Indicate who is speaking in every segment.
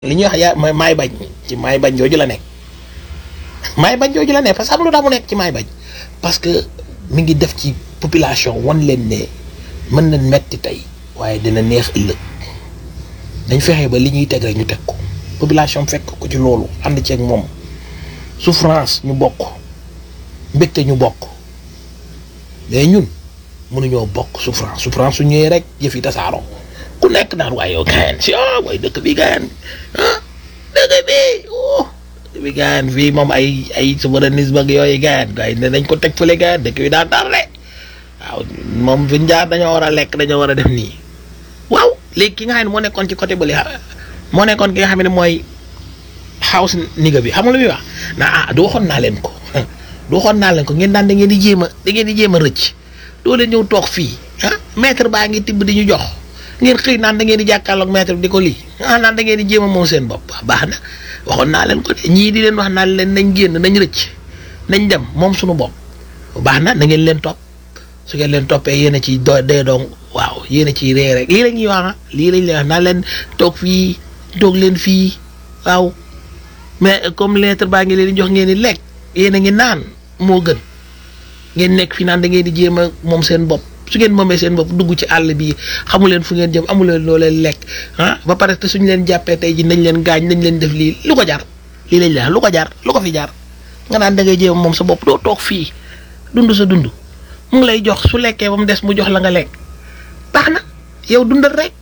Speaker 1: li ñuy wax yaa ma maay bañ ci maay bañ jooju la nekk maay bañ jooju la nekk parce que xam lu tax mu nekk ci maay bañ parce que mi ngi def ci population wan leen ne mën na metti tey waaye dina neex ëllëg dañ fexe ba li ñuy teg rek ñu teg ko population fekk ko ci loolu ànd ceeg moom souffrance ñu bokk mbégte ñu bokk mais ñun mënuñoo bokk souffrance souffrance su ñëwee rek yëf yi tasaaroo ku nekk naan waaye yow gaayan si ah waaye dëkk bi gaayan ah dëkk bi oh dëkk bi gaayan fii moom ay ay souverainisme ak yooyu gaayan gars yi ne nañ ko teg fële gaayan dëkk bi daa tardé waaw moom fi ñu jaar dañoo war a lekk dañoo war a def nii waaw léegi ki nga xam ne moo nekkoon ci côté bële moo nekkoon ki nga xam ne mooy house niga bi xam nga lu muy wax naa ah du waxoon naa leen ko du waxoon naa leen ko ngeen daan da ngeen di jéem a da ngeen di jéem a rëcc doo leen ñëw toog fii ah maître baa ngi tibb di ñu jox ngeen xëy naan da ngeen di jàkkaarloog maître bi di ko lii ah naan da ngeen di jéem a moom seen bopp baax na waxoon naa leen ko de ñii di leen wax naan leen nañ génn nañ rëcc nañ dem moom suñu bopp baax na na ngeen leen topp su ngeen leen toppee yéen a ciy do dee dong waaw yéen a ciy ree rek lii la ñuy wax ah lii lañ leen wax naan leen toog fii toog leen fii waaw mais comme lettre baa ngi leen di jox ngeen di lekk yéen a ngi naan moo gën ngeen nekk fi naan da ngeen di jéem a moom seen bopp su ngeen moomee seen bopp dugg ci àll bi xamu leen fu ngeen jëm amu leen loo leen lekk ah ba pare te suñu leen jàppee tey ji nañ leen gaañ nañ leen def lii lu ko jar lii lañ la lu ko jar lu ko fi jar nga naan da ngay jéem a moom sa bopp doo toog fii dund sa dund mu ngi lay jox su lekkee ba mu des mu jox la nga lekk baax na yow dundal rek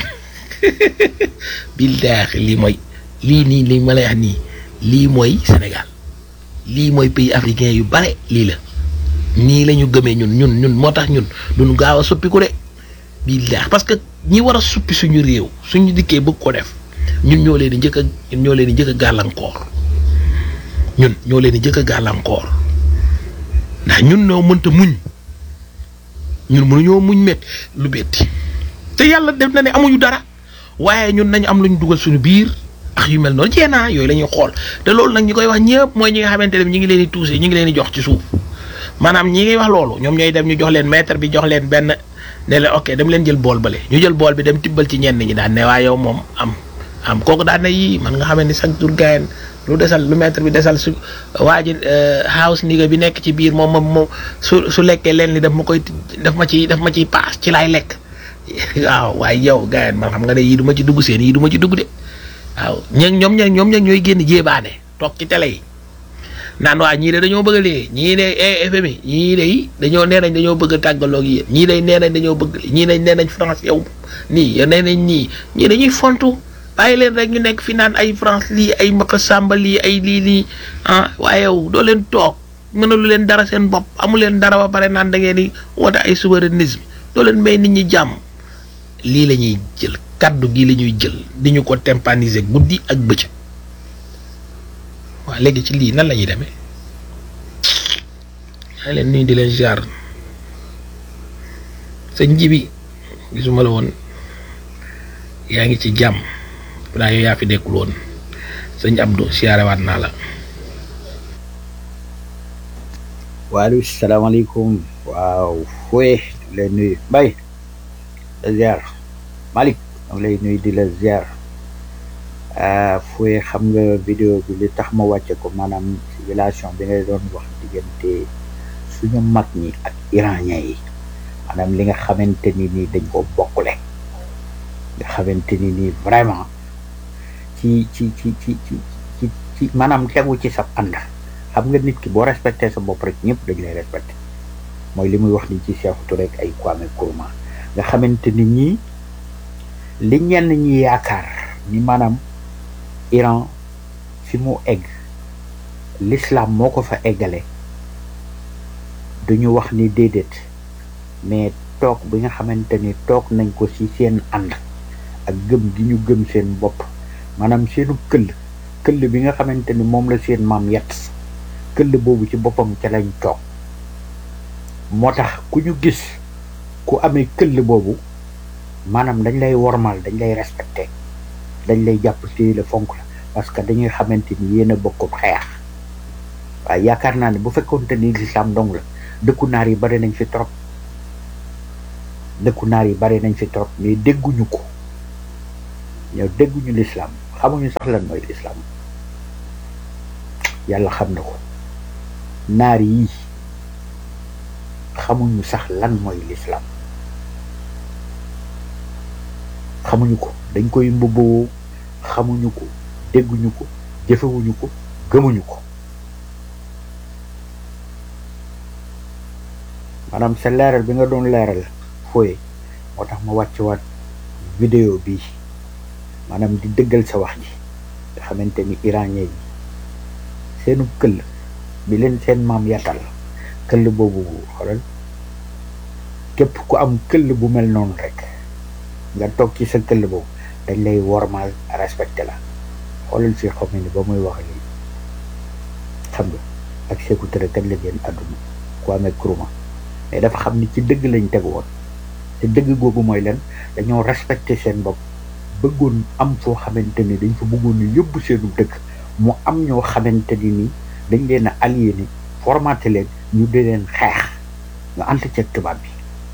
Speaker 1: billaahi lii mooy lii nii li ma lay wax nii lii mooy Sénégal lii mooy pays africain yu bare lii la nii la ñu gëmee ñun ñun ñun moo tax ñun duñu gaaw a suppiku de billaahi parce que ñi war a suppi suñu réew suñu dikkee bëgg ko def ñun ñoo leen di njëkk a ñun ñoo leen di njëkk a gàllankoor ñun ñoo leen di njëkk a gàllankoor ndax ñun ñoo mënta muñ ñun mënuñoo muñ met lu betti te yàlla def na ne amuñu dara waaye ñun nañu am lu ñu dugal suñu biir ak yu mel noonu jéenaa yooyu la ñuy xool te loolu nag ñi koy wax ñëpp mooy ñi nga xamante ne ñi ngi leen di tuuse ñi ngi leen di jox ci suuf maanaam ñi ngi wax loolu ñoom ñooy dem ñu jox leen maître bi jox leen benn ne leen ok dem leen jël bool bale ñu jël bool bi dem tibbal ci ñenn ñi daan ne waa yow moom am am kooku daan ne yii man nga xam ne chaque jour gayen lu desal lu maître bi desal su waa ji house niga bi nekk ci biir moom moom moom su su lekkee leen li daf ma koy daf ma ci daf ma ciy paas ci laay lekk waaw waaye yow gayen man xam nga ne yii du ma ci dugg seen yii du ma ci dugg de waaw ñeeg ñoom ñeeg ñoom ñeeg ñooy génn jéebaane toog ci télé yi naan waa ñii de dañoo bëgg a lii ñii de FMI ñii de dañoo nee nañ dañoo bëgg a tàggaloo ak yéen ñii de nee nañ dañoo bëgg ñii nañ nee nañ France yow nii yow nee nañ nii ñii dañuy fontu bàyyi leen rek ñu nekk fi naan ay France lii ay Maka Samba lii ay lii lii ah waaye yow doo leen toog mënalu leen dara seen bopp amu leen dara ba pare naan da ngeen di woote ay souverainisme doo leen may nit ñi jàmm lii la ñuy jël kaddu gi la ñuy jël di ñu ko tympaniser guddi ak bëccëg waaw léegi ci lii nan la ñuy demee maa leen nuyu di leen ziar sëñ Jibi gisuma la woon yaa ngi ci jàmm daa yow yaa fi dekkul woon sëñ Abdou siyaarewaat naa la
Speaker 2: waaleykum salaamaaleykum waaw fooye leen nuyu Mbaye la ziar Malick am lay nuyu di la ziar fooye xam nga vidéo bi li tax ma wàcce ko maanaam civilisation bi ngay doon wax diggante suñu mag ñi ak iranien yi maanaam li nga xamante ni nii dañ ko bokkule nga xamante ni nii vraiment ci ci ci ci ci ci ci maanaam tegu ci sa ànd xam nga nit ki boo respecté sa bopp rek ñëpp dañ lay respecté mooy li muy wax ni ci Sékou Touré rek ay Kwame Nkrumah nga xamante ni ñii li ñenn ñi yaakaar ni maanaam Iran fi mu egg l'islam moo ko fa eggale duñu wax ni déedéet mais toog bi nga xamante ni toog nañ ko ci seen ànd ak gëm gi ñu gëm seen bopp maanaam seenu këll këll bi nga xamante ni moom la seen maam yett këll boobu ci boppam ca lañ toog moo tax ku ñu gis ku amee këll boobu maanaam dañ lay wormal dañ lay respecté dañ lay jàpp téye la fonk la parce que dañuy xamante ni yéen a bokkum xeex waaye yaakaar naa ne bu fekkoonte ni lislaam dong la dëkku naar yi bari nañ fi trop dëkku naar yi bari nañ fi trop mais dégguñu ko ñoo dégguñu lislaam xamuñu sax lan mooy lislaam yàlla xam na ko naar yi xamuñu sax lan mooy lislaam xamuñu ko dañ koy mbubboo xamuñu ko dégguñu ko jëfewuñu ko gëmuñu ko maanaam sa leeral bi nga doon leeral fooye moo tax ma wàcc waat vidéo bi maanaam di dëggal sa wax ji nga xamante ni iranien yi seenu këll bi leen seen maam yàttal këll boobu xoolal képp ku am këll bu mel noonu rek nga toog ci sa këll boobu dañ lay wormaal respecté la xoolal si xam ni ba muy wax lii xam nga ak Sékou Touré kat la génn àdduna ku amee kuruma mais dafa xam ni ci dëgg lañ teg woon te dëgg googu mooy leen dañoo respecté seen bopp bëggoon am foo xamante ni dañ fa bëggoon ni yóbbu seenu dëkk mu am ñoo xamante ni ni dañ leen a aliéné formaté leen ñu di leen xeex ñu ànd ceeg tubaab bi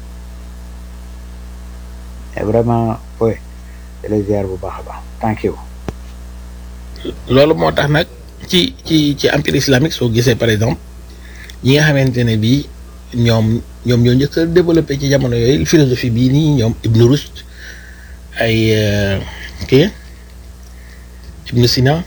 Speaker 2: mais vraiment oui les ziar bu baax a baax thank you
Speaker 1: loolu moo tax nag ci ci ci empire islamique soo gisee par exemple ñi nga xamante ne bii ñoom ñoom ñoo njëkk a développé ci jamono yooyu philosophie bii nii ñoom Ibn Rushd ay kii Ibn Sina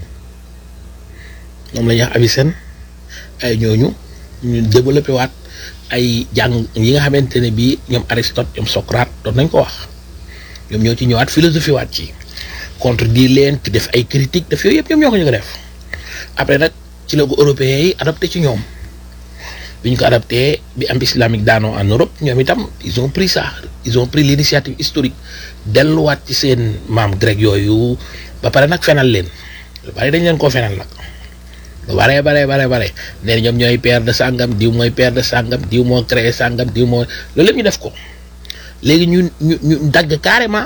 Speaker 1: ñoom la ñuy wax Avicenne ay ñooñu ñu développé waat ay jàng yi nga xamante ne bii ñoom Aristote ñoom Socrate doon nañ ko wax ñoom ñoo ci ñëwaat philosophie waat ci contredire leen ci def ay critique def yooyu yëpp ñoom ñoo ko ñu ko def après nag ci la ko européens yi adopté ci ñoom bi ñu ko adapté bi am islamique daanoo en Europe ñoom itam ils ont pris ça ils ont pris l'initiative historique delluwaat ci seen maam grec yooyu ba pare nag fenal leen lu bari dañ leen koo fenal nag lu baree baree baree bare nee na ñoom ñooy père de sàngam diw mooy père de sàngam diw moo créé sàngam diw moo loolu lépp ñu def ko léegi ñu ñu ñu dagg carrément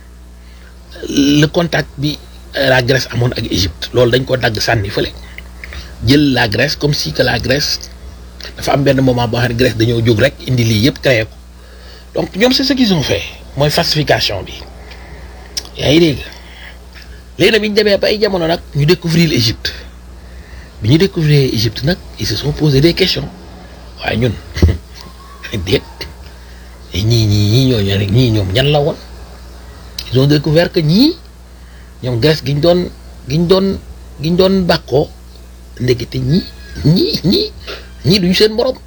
Speaker 1: le contact bi la Grèce amoon ak Égypte loolu dañ ko dagg sànni fële jël la Grèce comme si que la Grèce dafa am benn moment boo xam ne Grèce dañoo jóg rek indi lii yëpp créé ko donc ñoom c'est ce qu'ils ont fait mooy falsification bi yaa ngi dégg léegi nag bi ñu demee ba ay jamono nag ñu découvrir l'Égypte bi ñu découvrir Égypte nag ils se sont posé des questions waaye ñun déet ñii ñii ñii ñooñu rek ñii ñoom ñan la woon ils ont découvert que ñii ñoom Grèce gi ñu doon gi ñu doon gi ñu doon bàkkoo ndekete ñii ñii ñii ñii duñu seen borom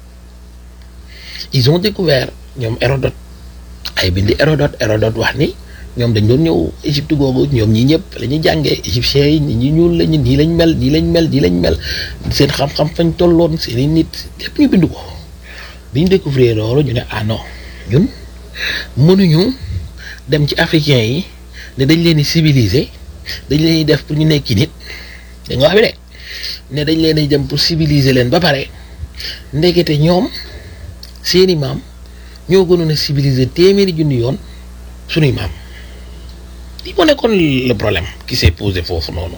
Speaker 1: ils ont découvert ñoom Hérodote ay bindi Hérodote Hérodote wax ni ñoom dañ doon ñëw Égypte googu ñoom ñi ñëpp la ñuy jàngee égyptiens yi ñi ñuul lañu nii lañ mel nii lañ mel nii lañ mel seen xam-xam fañ tolloon seen i nit lépp ñu bind ko bi ñu découvrir loolu ñu ne ah non ñun mënuñu dem ci africains yi ne dañ leen di civiliser dañ leen di def pour ñu nekki nit da nga wax bi de ne dañ leen di dem pour civiliser leen ba pare ndekete ñoom seeni maam ñoo gënoon a civiliser téeméeri junni yoon sunuy maam li moo nekkoon le problème qui s'est posé foofu noonu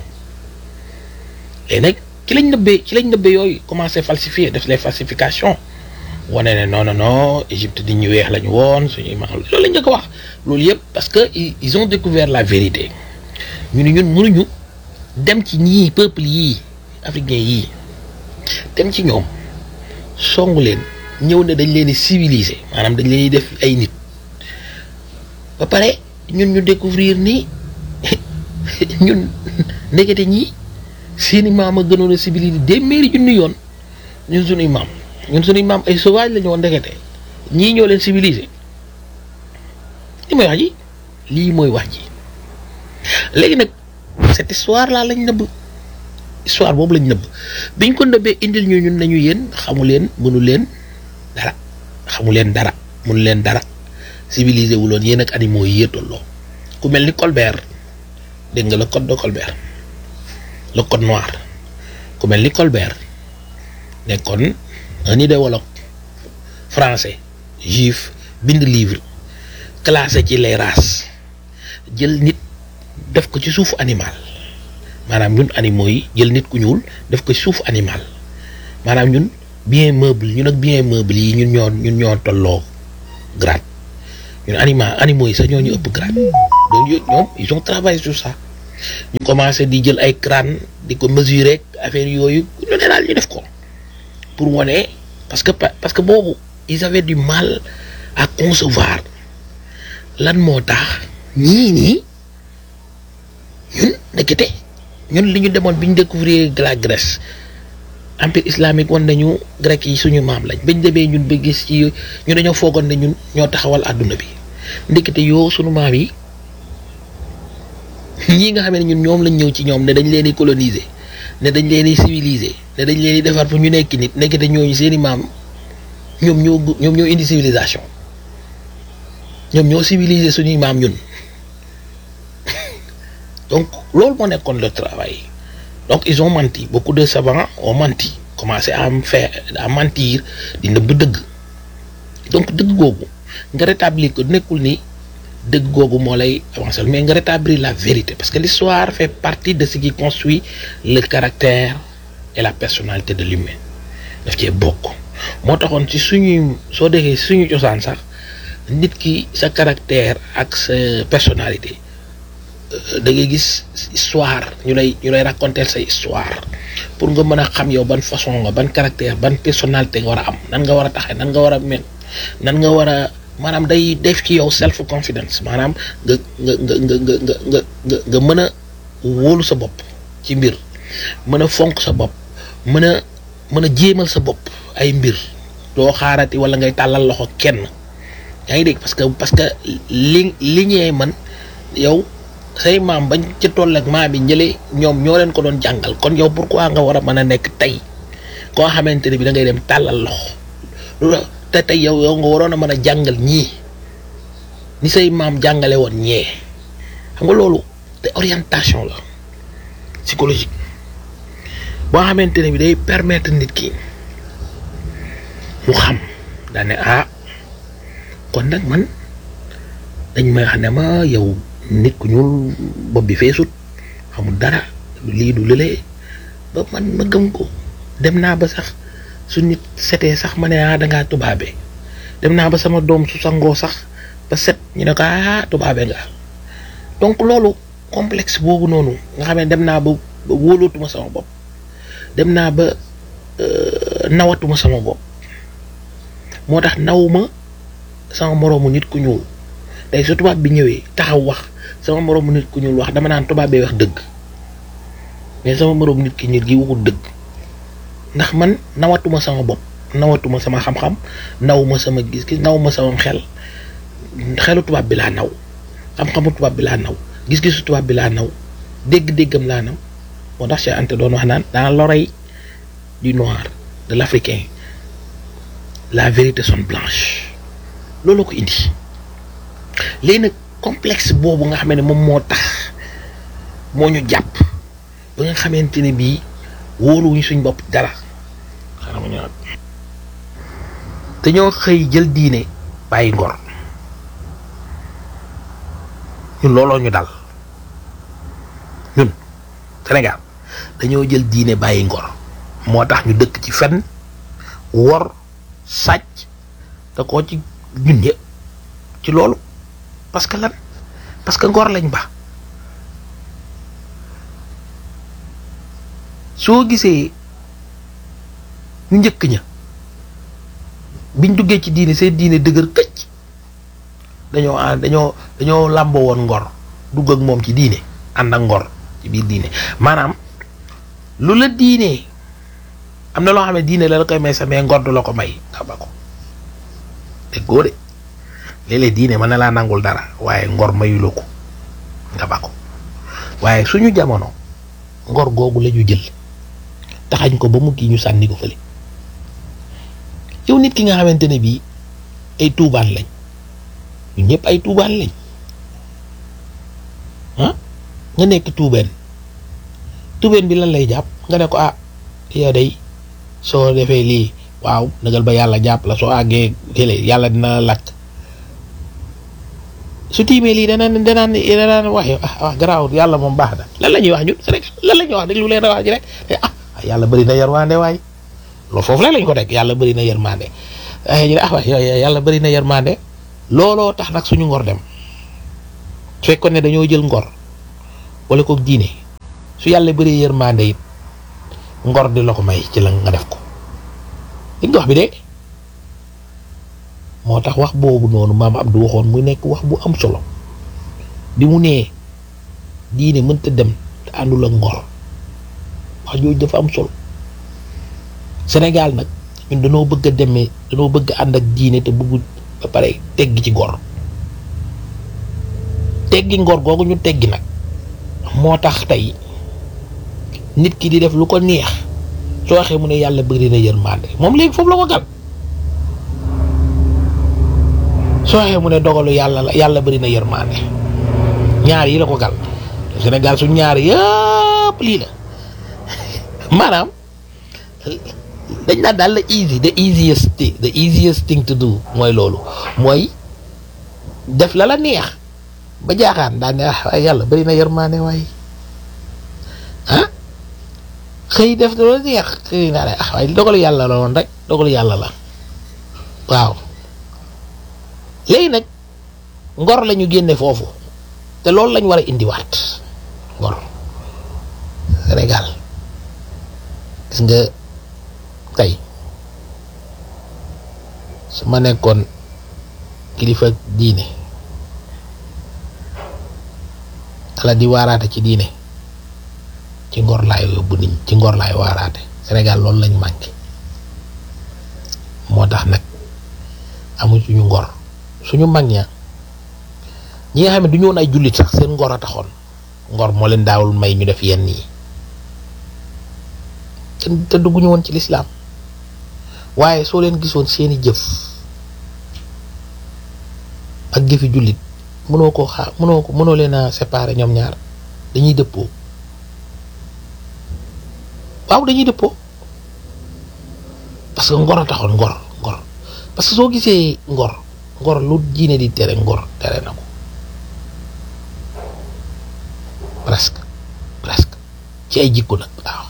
Speaker 1: léegi nag ci lañ nëbbee ci lañ nëbbee yooyu commencé falsifier def les falsifications wane ne non non non Égypte di ñu weex la ñu woon suñuy maam loolu lañ njëkk a wax loolu yëpp parce que ils ont découvert la vérité ñu ne ñun mënuñu dem ci ñii peuple yii africain yii dem ci ñoom songu leen ñëw ne dañ leen di civiliser maanaam dañ leen di def ay nit ba pare ñun ñu découvrir ni ñun ndekete ñii seeni maam a gënoon a civiliser téeméeri junni yoon ñun suñuy maam ñun suñuy maam ay sauvage la ñu woon ndekete ñii ñoo leen civiliser li mooy wax ji lii mooy wax ji léegi nag cette histoire là lañ nëbb histoire boobu lañ nëbb biñ ko nëbbee indil ñu ñun nañu yéen xamu leen mënu leen dara xamu leen dara mënu leen dara civilisé wu loon yéen ak animaux yi yee tolloo ku mel ni Colbert dégg nga le code de Colbert le code noir ku mel ni Colbert nekkoon un idéologue français juif bind livre classé ci les races jël nit def ko ci suufu animal maanaam ñun animaux yi jël nit ku ñuul def ko ci suufu animal maanaam ñun bien meuble ñun ak bien meuble yi ñun ñoo ñun ñoo tolloo grade ñun anima animaux yi sax ñoo ñu ëpp grade donc ñoom ils ont travaillé sur ça ñu commencé di jël ay crâne di ko mesurer affaire yooyu lu ne daal ñu def ko pour wane parce que parce que boobu ils avaient du mal à concevoir lan moo tax ñii nii ñun ndekete ñun li ñu demoon bi ñu découvrir la Grèce empire islamique wan nañu grec yi suñu maam lañ bañ demee ñun ba gis ci ñu dañoo foogoon ne ñun ñoo taxawal àdduna bi ndekete yoo suñu maam yi ñii nga xam ne ñun ñoom lañ ñëw ci ñoom ne dañ leen di coloniser ne dañ leen di civiliser ne dañ leen di defar pour ñu nekk nit ndekete ñooñu seeni maam ñoom ñoo ñoom ñoo indi civilisation ñoom ñoo civiliser suñuy maam ñun donc loolu moo nekkoon le travail donc ils ont menti beaucoup de savants ont menti commencé à faire à mentir di nëbb dëgg donc dëgg googu nga rétablir ko nekkul ni dëgg googu moo lay avancer mais nga rétablir la vérité parce que l'histoire fait partie de ce qui construit le caractère et la personnalité de l'humain daf cee bokk moo taxoon ci suñuy soo déggee suñu cosaan sax nit ki sa caractère ak sa personnalité da ngay gis histoire ñu lay ñu lay raconter sa histoire pour nga mën a xam yow ban façon nga ban caractère ban personnalité nga war a am nan nga war a taxee nan nga war a mel nan nga war a maanaam day def ci yow self confidence maanaam nga nga nga nga nga nga nga nga nga mën a wóolu sa bopp ci mbir mën a fonk sa bopp mën a mën a jéemal sa bopp ay mbir doo xaarati wala ngay tàllal loxo kenn yaa ngi dégg parce que parce que li li ñee man yow say maam bañ ca toll ak maam yi ñële ñoom ñoo leen ko doon jàngal kon yow pourquoi nga war a mën a nekk tey koo xamante ne bi da ngay dem tàllal loxo lu la te tey yow yow nga waroon a mën a jàngal ñii ni say maam jàngale woon ñee xam nga loolu te orientation la psychologique boo xamante ne bi day permettre nit ki mu xam daane ah kon nag man dañ may wax ne ma yow nit ku ñuul bopp bi feesut xamul dara lii du lëlee ba man ma gëm ko dem naa ba sax su nit setee sax ma ne ah dangaa tubaabe dem naa ba sama doom su sangoo sax ba set ñu ne ko ah tubaabe nga donc loolu complexe boobu noonu nga xam ne dem naa ba ba wóolootuma sama bopp dem naa ba nawatuma sama bopp moo tax nawuma sama moroomu nit ku ñuul tey su tubaab bi ñëwee taxaw wax sama moroomu nit ku ñuul wax dama naan tubaab bee wax dëgg mais sama moroomu nit ki ñuul gi waxul dëgg ndax man nawatuma sama bopp nawatuma sama xam-xam nawuma sama gis-gis nawuma sama xel xelu tubaab bi laa naw xam-xamu tubaab bi laa naw gis-gisu tubaab bi laa naw dégg-déggam laa naw moo tax Cheikh Anta doon wax naan dans l'oreille du noir de l'africain la vérité sonne blanche loolu ko indi léegi nag complexe boobu nga xam ne moom moo tax moo ñu jàpp ba nga xamante ne bii wóoluwuñu suñ bopp dara xanaa ma ñëwaat dañoo xëy jël diine bàyyi ngor ñun looloo ñu dal ñun Sénégal dañoo jël diine bàyyi ngor moo tax ñu dëkk ci fen wor sàcc te koo ci ñun ñëpp ci loolu parce que lan parce que ngor lañ ba soo gisee ñu njëkk ña biñ duggee ci diine seen diine dëgër këcc dañoo ànd dañoo dañoo làmboo woon ngor dugg ak moom ci diine ànd ak ngor ci biir diine maanaam lu la diine am na loo xam ne diine la la koy may sa mais ngor du la ko may nga ba ko te góor de léeg-léeg diine mën na laa nangul dara waaye ngor mayuloo ko nga ba ko waaye suñu jamono ngor googu la ñu jël taxañ ko ba mu kii ñu sànni ko fële yow nit ki nga xamante ne bii ay tuubaan lañ ñun ñëpp ay tuubaan lañ ah nga nekk tuubeen tuubeen bi lan lay jàpp nga ne ko ah yow day soo defee lii waaw nagal ba yàlla jàpp la soo àggee télé yàlla dina la lakk su tiimee lii danaan danaan danaan wax yow ah wax garaawul yàlla moom baax na lan la ñuy wax ñun Sénégal lan la ñuy wax déglu leen wax ji rek ah yàlla bëri na yërmande waay loolu foofu la lañ ko teg yàlla bëri na yërmande ay ñu ne ah waay yàlla bëri na yërmande looloo tax nag suñu ngor dem su fekkoon ne dañoo jël ngor wala kook diine su yàlla bëree yërmande it ngor di la ko may ci la nga def ko li nga wax bi de moo tax wax boobu noonu maam Abdou waxoon mu nekk wax bu am solo bi mu nee diine mënta dem te àndul ak ngor wax jooju dafa am solo Sénégal nag ñun dañoo bëgg a demee dañoo bëgg a ànd ak diine te bëggu ba pare teggi ci ngor teggi ngor googu ñu teggi nag moo tax tey nit ki di def lu ko neex soo waxee mu ne yàlla bëri na yërmande moom léegi foofu la ko gal soo waxee mu ne dogalu yàlla la yàlla bëri na yërmande ñaar yi la ko gal Sénégal su ñaar yëpp lii la maanaam dañ naan daal la easy the easiest thing the easiest thing to do mooy loolu mooy def la la neex ba jaaxaan daan ne ah waaye yàlla bëri na yërmande waaye ah xëy def la la neex xëy naa ne ah waaye dogalu yàlla la woon rek dogalu yàlla la waaw léegi nag ngor la ñu génne foofu te loolu lañ war a indiwaat ngor Sénégal gis nga tey su ma nekkoon kilifa diine ala di waaraate ci diine ci ngor laay yóbbu nit ci ngor laay waaraate Sénégal loolu lañ manqué moo tax nag amu suñu ngor suñu mag ña ñi nga xam ne du ñu woon ay jullit sax seen ngor a taxoon ngor moo leen daawul may ñu def yenn yi te dugguñu woon ci lislaam waaye soo leen gisoon seeni jëf ak jëfi jullit mënoo koo xaar mënoo ko mënoo leen a séparer ñoom ñaar dañuy dëppoo waaw dañuy dëppoo parce que ngor a taxoon ngor ngor parce que soo gisee ngor ngor lu diine di tere ngor tere na ko presque presque ci ay jikko nag waaw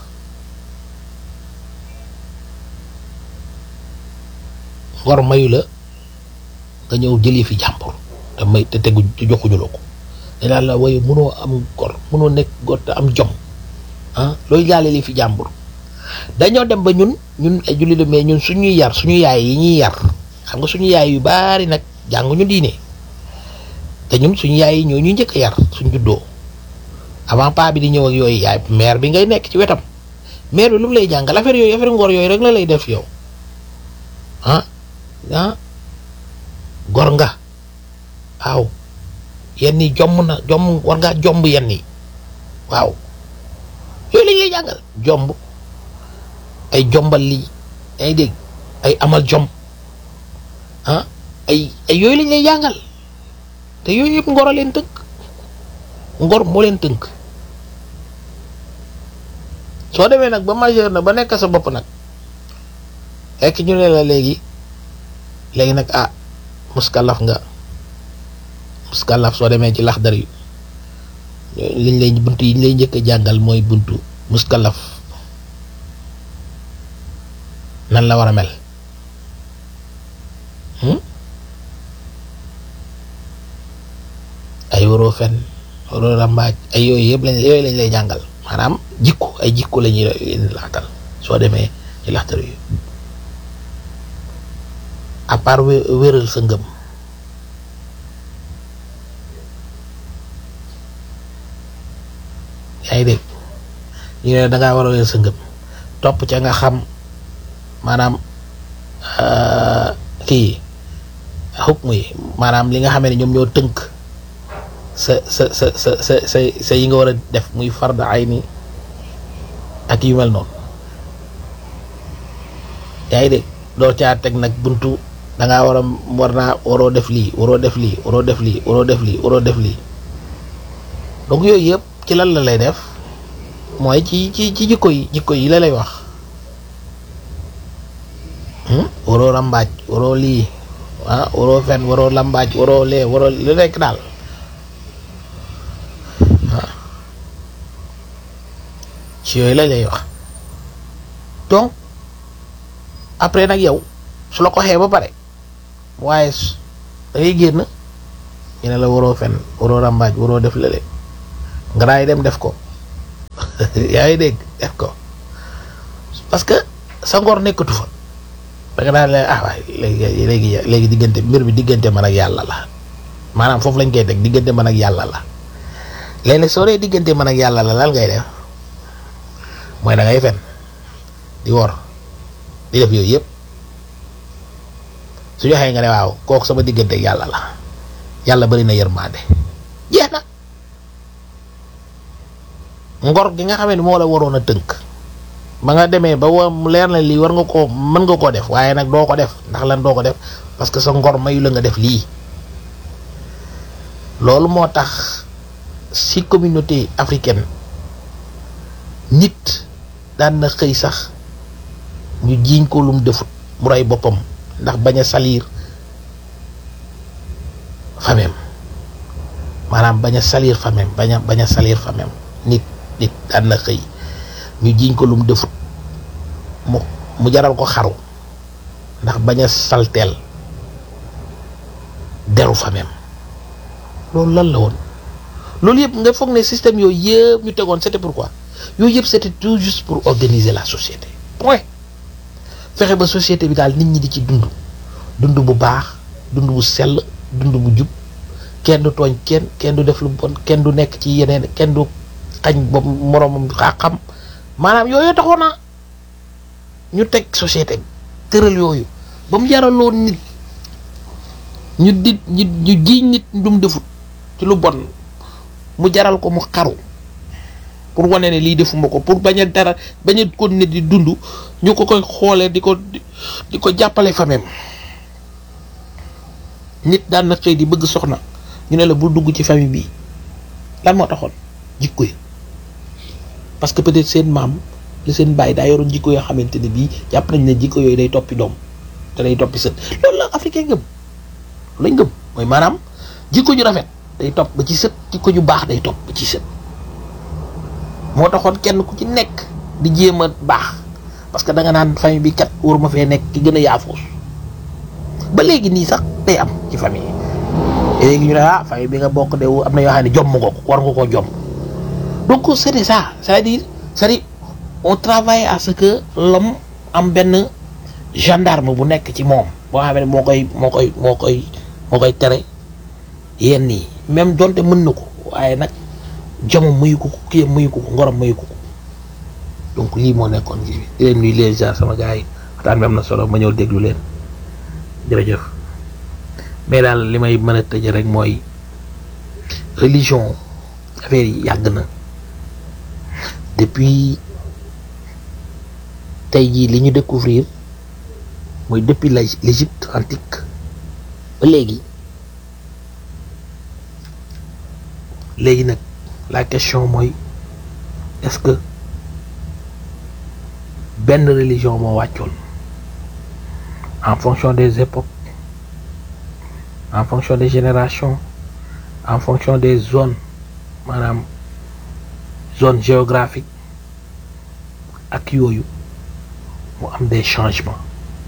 Speaker 1: ngor mayu la nga ñëw jëlee fi jàmbur te may te tegu te joxuñu la ko dinaa la waaye mënoo am ngor mënoo nekk ngor te am jom ah looy jaale li fi jàmbur dañoo dem ba ñun ñun ay jullit mais ñun suñuy yar suñu yaay yi ñuy yar xam nga suñu yaay yu baari nag jànguñu diine te ñun suñu yaay yi ñoo ñuy njëkk a yar suñ juddoo avant paa bi di ñëw ak yooyu yaay mère bi ngay nekk ci wetam mère bi lu mu lay jàngal affaire yooyu affaire ngor yooyu rek la lay def yow ah ah gor nga waaw yenn yi jomm na jomm war ngaa jomb yenn yi waaw yooyu lañ lay jàngal jomb ay jombal lii ay dégg ay amal jom ah ay ay yooyu lañ lay jàngal te yooyu yëpp ngor a leen tënk ngor moo leen tënk soo demee nag ba majeur na ba nekk sa bopp nag fekk ñu ne la léegi léegi nag ah muskalaf nga muskalaf soo demee ci laxdar yu liñ lay buntu yi ñu lay njëkk a jàngal mooy buntu muskalaf nan la war a mel ay waroo fen waroo rambaaj ay yooyu yëpp lañ yooyu lañ lay jàngal maanaam jikko ay jikko la ñuy laxtal soo demee ci laxdar yu à part wéral sa ngëm yaa ngi dégg ñu ne dangaa war a wéral sa ngëm topp ca nga xam maanaam kii xukm yi maanaam li nga xamee ne ñoom ñoo tënk sa sa sa sa sa sa sa yi nga war a def muy fard ay ni ak yu mel noonu yaa ngi dégg doo caa teg nag buntu da ngaa war a war naa waroo def lii waroo def lii waroo def lii waroo def lii waroo def lii donc yooyu yëpp ci lan la lay def mooy ci ci ci jikko yi jikko yi la lay wax waroo rambaaj waroo lii ah waroo fen waroo lambaaj waroo lee waroo lu nekk daal waaw ci yooyu la lay wax donc après nag yow su la ko xee ba pare waaye da ngay génn ñu ne la waroo fen waroo rambaaj waroo def lële nga daay dem def ko yaa ngi dégg def ko parce que sa ngor nekkatu fa da nga daan leen ah waay léegi léegi léegi diggante mbir bi diggante man ak yàlla la maanaam foofu lañ koy teg diggante man ak yàlla la léegi nag soo dee diggante man ak yàlla la lan ngay def mooy da ngay fen di wor di def yooyu yëpp su joxee nga ne waaw kooku sama diggante ak yàlla la yàlla bari na yërmande jeex na ngor gi nga xam ne moo la waroon a tënk ba nga demee ba wa mu leer na lii war nga koo mën nga koo def waaye nag doo ko def ndax lan doo ko def parce que sa ngor mayu la nga def lii loolu moo tax ci communauté africaine nit daan na xëy sax ñu jiiñ ko lum defut mu rey boppam ndax bañ a salir famem maanaam bañ a salir famem bañ a bañ a salir famem nit nit daan na xëy ñu jiiñ ko lum defut mu mu jaral ko xaru ndax bañ a salteel deru famem loolu lan la woon loolu yëpp nga foog ne système yooyu yëpp ñu tegoon c'était pourquoi yooyu yëpp c'était tout juste pour organiser la société point fexe ba société bi daal nit ñi di ci dund dund bu baax dund bu sell dund bu jub kenn du tooñ kenn kenn du def lu bon kenn du nekk ci yeneen kenn du xañ ba moroomam xam maanaam yooyu taxoon na ñu teg société bi tëral yooyu ba mu jaraloon nit ñu di ñu ñu jiiñ nit ndum defut ci lu bon mu jaral ko mu xaru pour wane ne lii defuma ko pour bañ a dara bañ a continuer di dund ñu ko koy xoolee di ko di ko jàppale famem nit daan na xëy di bëgg soxna ñu ne la bu dugg ci famille bi lan moo taxoon jikko yi parce que peut-être seen maam li seen bàyyi daa yoroon jikko yoo xamante ne bii jàpp nañ ne jikko yooyu day toppi doom te day toppi sët loolu la africain ngëm lañ ngëm mooy maanaam jikko ju rafet day topp ba ci sët jikko ju baax day topp ba ci sët moo taxoon kenn ku ci nekk di jéem a baax parce que da nga naan famille bi kat war ma fee nekk ki gën a yaafuus ba léegi nii sax day am ci famille yi léegi ñu ne ah famille bi nga bokk de am na yoo xam ne jomm nga ko war nga koo jomm donc c'était ça c'est-à-dire c'est-à-dire on travaille à ce que l'homme am benn gendarme bu nekk ci moom boo xam ne moo koy moo koy moo koy moo koy tere yenn yi même donte mën na ko waaye nag jomam mayu ko ko kii mayu ko ko ngorom mayu ko ko donc lii moo nekkoon ji di leen nuyu leen jaar sama gars yi waxtaan bi am na solo ma ñëw déglu leen jërëjëf mais daal li may mën a tëj rek mooy religion affaire yi yàgg na depuis tey jii li ñu découvrir mooy depuis la l'Égypte antique ba léegi léegi nag la question mooy est-ce que benn religion moo wàccoon en fonction des époques en fonction des générations en fonction des zones maanaam zone géographique ak yooyu mu am des changements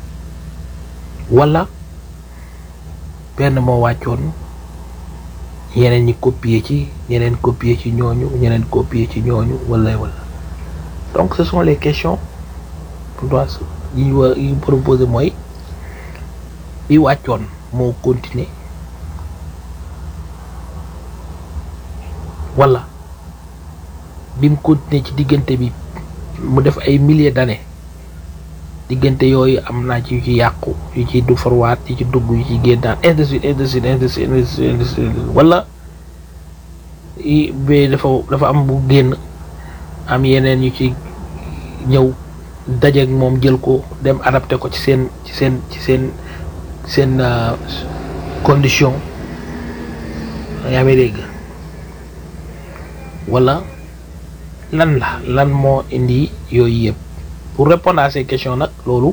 Speaker 1: wala benn moo wàccoon ñeneen ñi copier ci ñeneen copier ci ñooñu ñeneen copier ci ñooñu wala wala donc ce sont les questions pour toi yi ñu war yi proposé mooy bi wàccoon moo continuer wala bi mu continuer ci diggante bi mu def ay milliers d'années diggante yooyu am naa ci yu ci yàqu yu ci du farwaat yu ci dugg yu ci génnaat ainsi de suite ainsi de suite ainsi de suite ainsi de suite wala i ba dafa dafa am bu génn am yeneen yu ci ñëw dajeek moom jël ko dem adapté ko ci seen ci seen ci seen seen condition yaa may dégg wala lan la lan moo indi yooyu yëpp pour répondre à ces questions nag loolu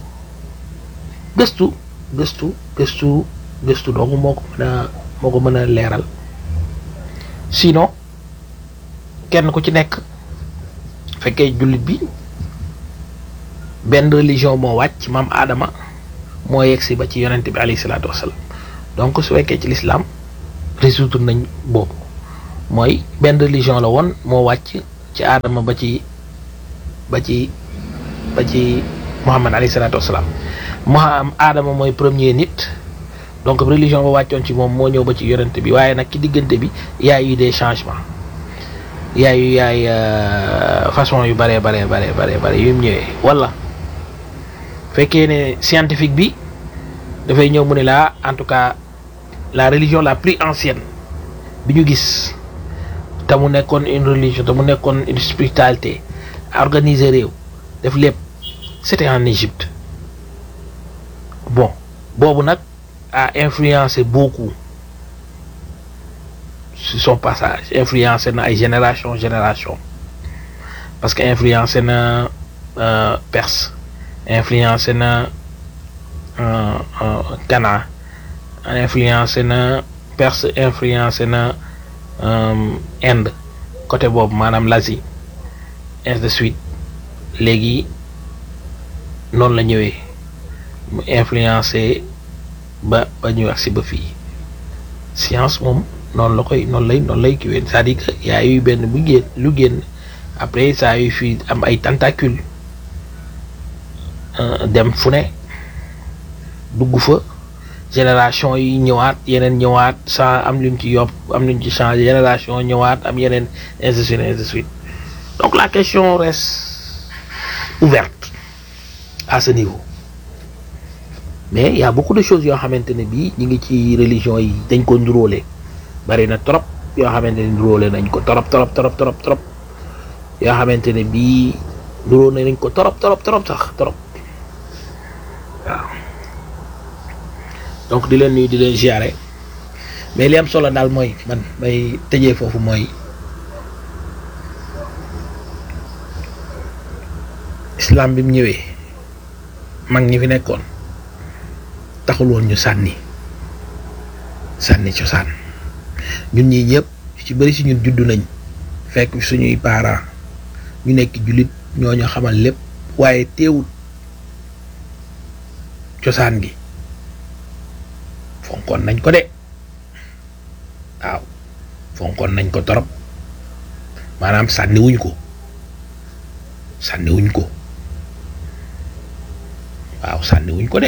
Speaker 1: gëstu gëstu gëstu gëstu donc moo ko mën a moo ko mën a leeral sinon kenn ku ci nekk fekkee jullit bi benn religion moo wàcc maam Adama moo yegsi ba ci yonent bi alayhi salaatu wasalaam donc su fekkee ci l'islam résoudre nañ boobu mooy benn religion la woon moo wàcc ci aadama ba ci ba ci ba ci Muhammad alayhi salaatu wasalaam moo am aadama mooy premier nit donc religion ba wàccoon ci moom moo ñëw ba ci yonent bi waaye nag ci diggante bi y a eu des changements y a eu yaay façon yu bare bare bare bare bare yu mu ñëwee wala fekkee ne scientifique bi dafay ñëw mu ne la en tout cas la religion la plus ancienne bi ñu gis te mu nekkoon une religion te mu nekkoon une spiritualité organiser réew def lépp c'était en Égypte bon boobu nag a influencé beaucoup sur son passage influencé na ay génération génération parce que influencé na Perse influencé na Ghana influencé na Perse influencé na Inde côté boobu maanaam l'Asie ainsi de suite léegi noonu la ñëwee mu influencé ba ba ñu agsi ba fii science moom noonu la koy noonu lay noonu lay kiwee c'est-à-dire que y a eu benn bu génn lu génn après ça a eu fii am ay tentacules dem fu ne dugg fa génération yi ñëwaat yeneen ñëwaat sans am luñ ci yopp am luñ ci changé génération ñëwaat am yeneen ainsi de suite ainsi de suite donc la question reste ouverte à ce niveau mais il y a beaucoup de choses yoo xamante ne bii ñu ngi ci religion yi dañ ko nduróole bari na trop yoo xamante ne nduróole nañ ko trop trop trop trop trop yoo xamante ne bii nduróole nañ ko trop trop trop sax trop waaw donc di leen nuyu di leen ziare mais li am solo daal mooy man may tëjee foofu mooy islam bi mu ñëwee mag ñi fi nekkoon taxul woon ñu sànni sànni cosaan ñun ñii ñëpp ci bëri si ñun juddu nañ fekk suñuy parents ñu nekk jullit ñoo ñu xamal lépp waaye teewul cosaan gi fonkoon nañ ko de waaw fonkoon nañ ko torop maanaam sànniwuñ ko sànniwuñ ko waaw sànniwuñ ko de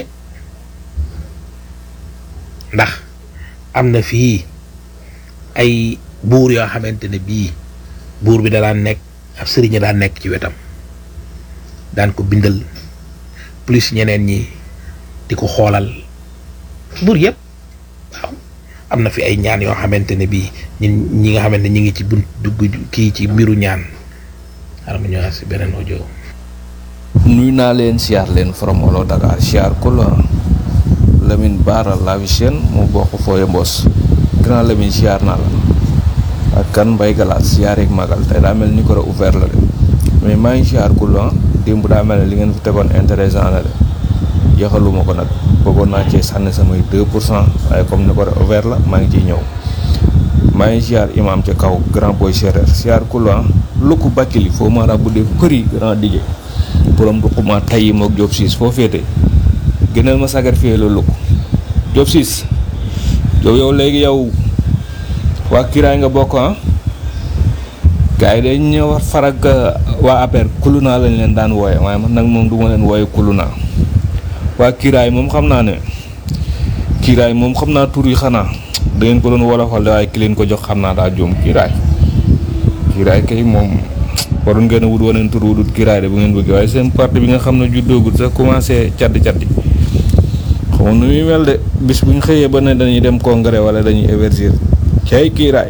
Speaker 1: ndax am na fii ay buur yoo xamante ne bii buur bi da daan nekk ab sëriñ daan nekk ci wetam daan ko bindal plus ñeneen ñi di ko xoolal buur yëpp waaw am na fi ay ñaan yoo xamante ne bii ñun ñi nga xamante ne ñi ngi ci bunt dugg kii ci mbiru ñaan xaaral ma ñëwaat si beneen audio.
Speaker 3: nuy naa leen siyaar leen from Walo Dakar siyaar ku la Lamine Bara Lavi Sène mu bokk fooye mbos grand Lamine siyaar naa la ak kan Mbay Galaas siyaar ak magal tey daa mel ni ko ouvert la de mais maa ngi siyaar ku la démb daa mel ne li ngeen fi tegoon intéressant la de jeexaluma ko nag bëggoon naa cee sànni samay 2 pour cent waaye comme ni ko ouvert la maa ngi ciy ñëw maa ngi siyaar imam ca kaw grand boy séeréer siyaar ku la lukku bakkili foo maara bu dee përi grand dige borom du xuma tay mook Diop siis foo féete gënal ma sagar fii la lukk Diop siis Diop yow léegi yow waa kiraay nga bokk ah gars yi dañ ñëw farag waa APR kuluna lañ leen daan wooye waaye man nag moom du ma leen wooye kuluna waa kiraay moom xam naa ne kiraay moom xam naa tur yi xanaa da ngeen ko doon wolofal waaye ki leen ko jox xam naa daa juum kiraay kiraay kay moom waroon ngeen a wut waneen tur wutut kiraay de bu ngeen bëggee waaye seen parti bi nga xam ne juddoogut sax commencé caddi caddi xamoon nu muy mel de bis bu ñu xëyee ba ne dañuy dem congrès wala dañuy éversir cay kiiraay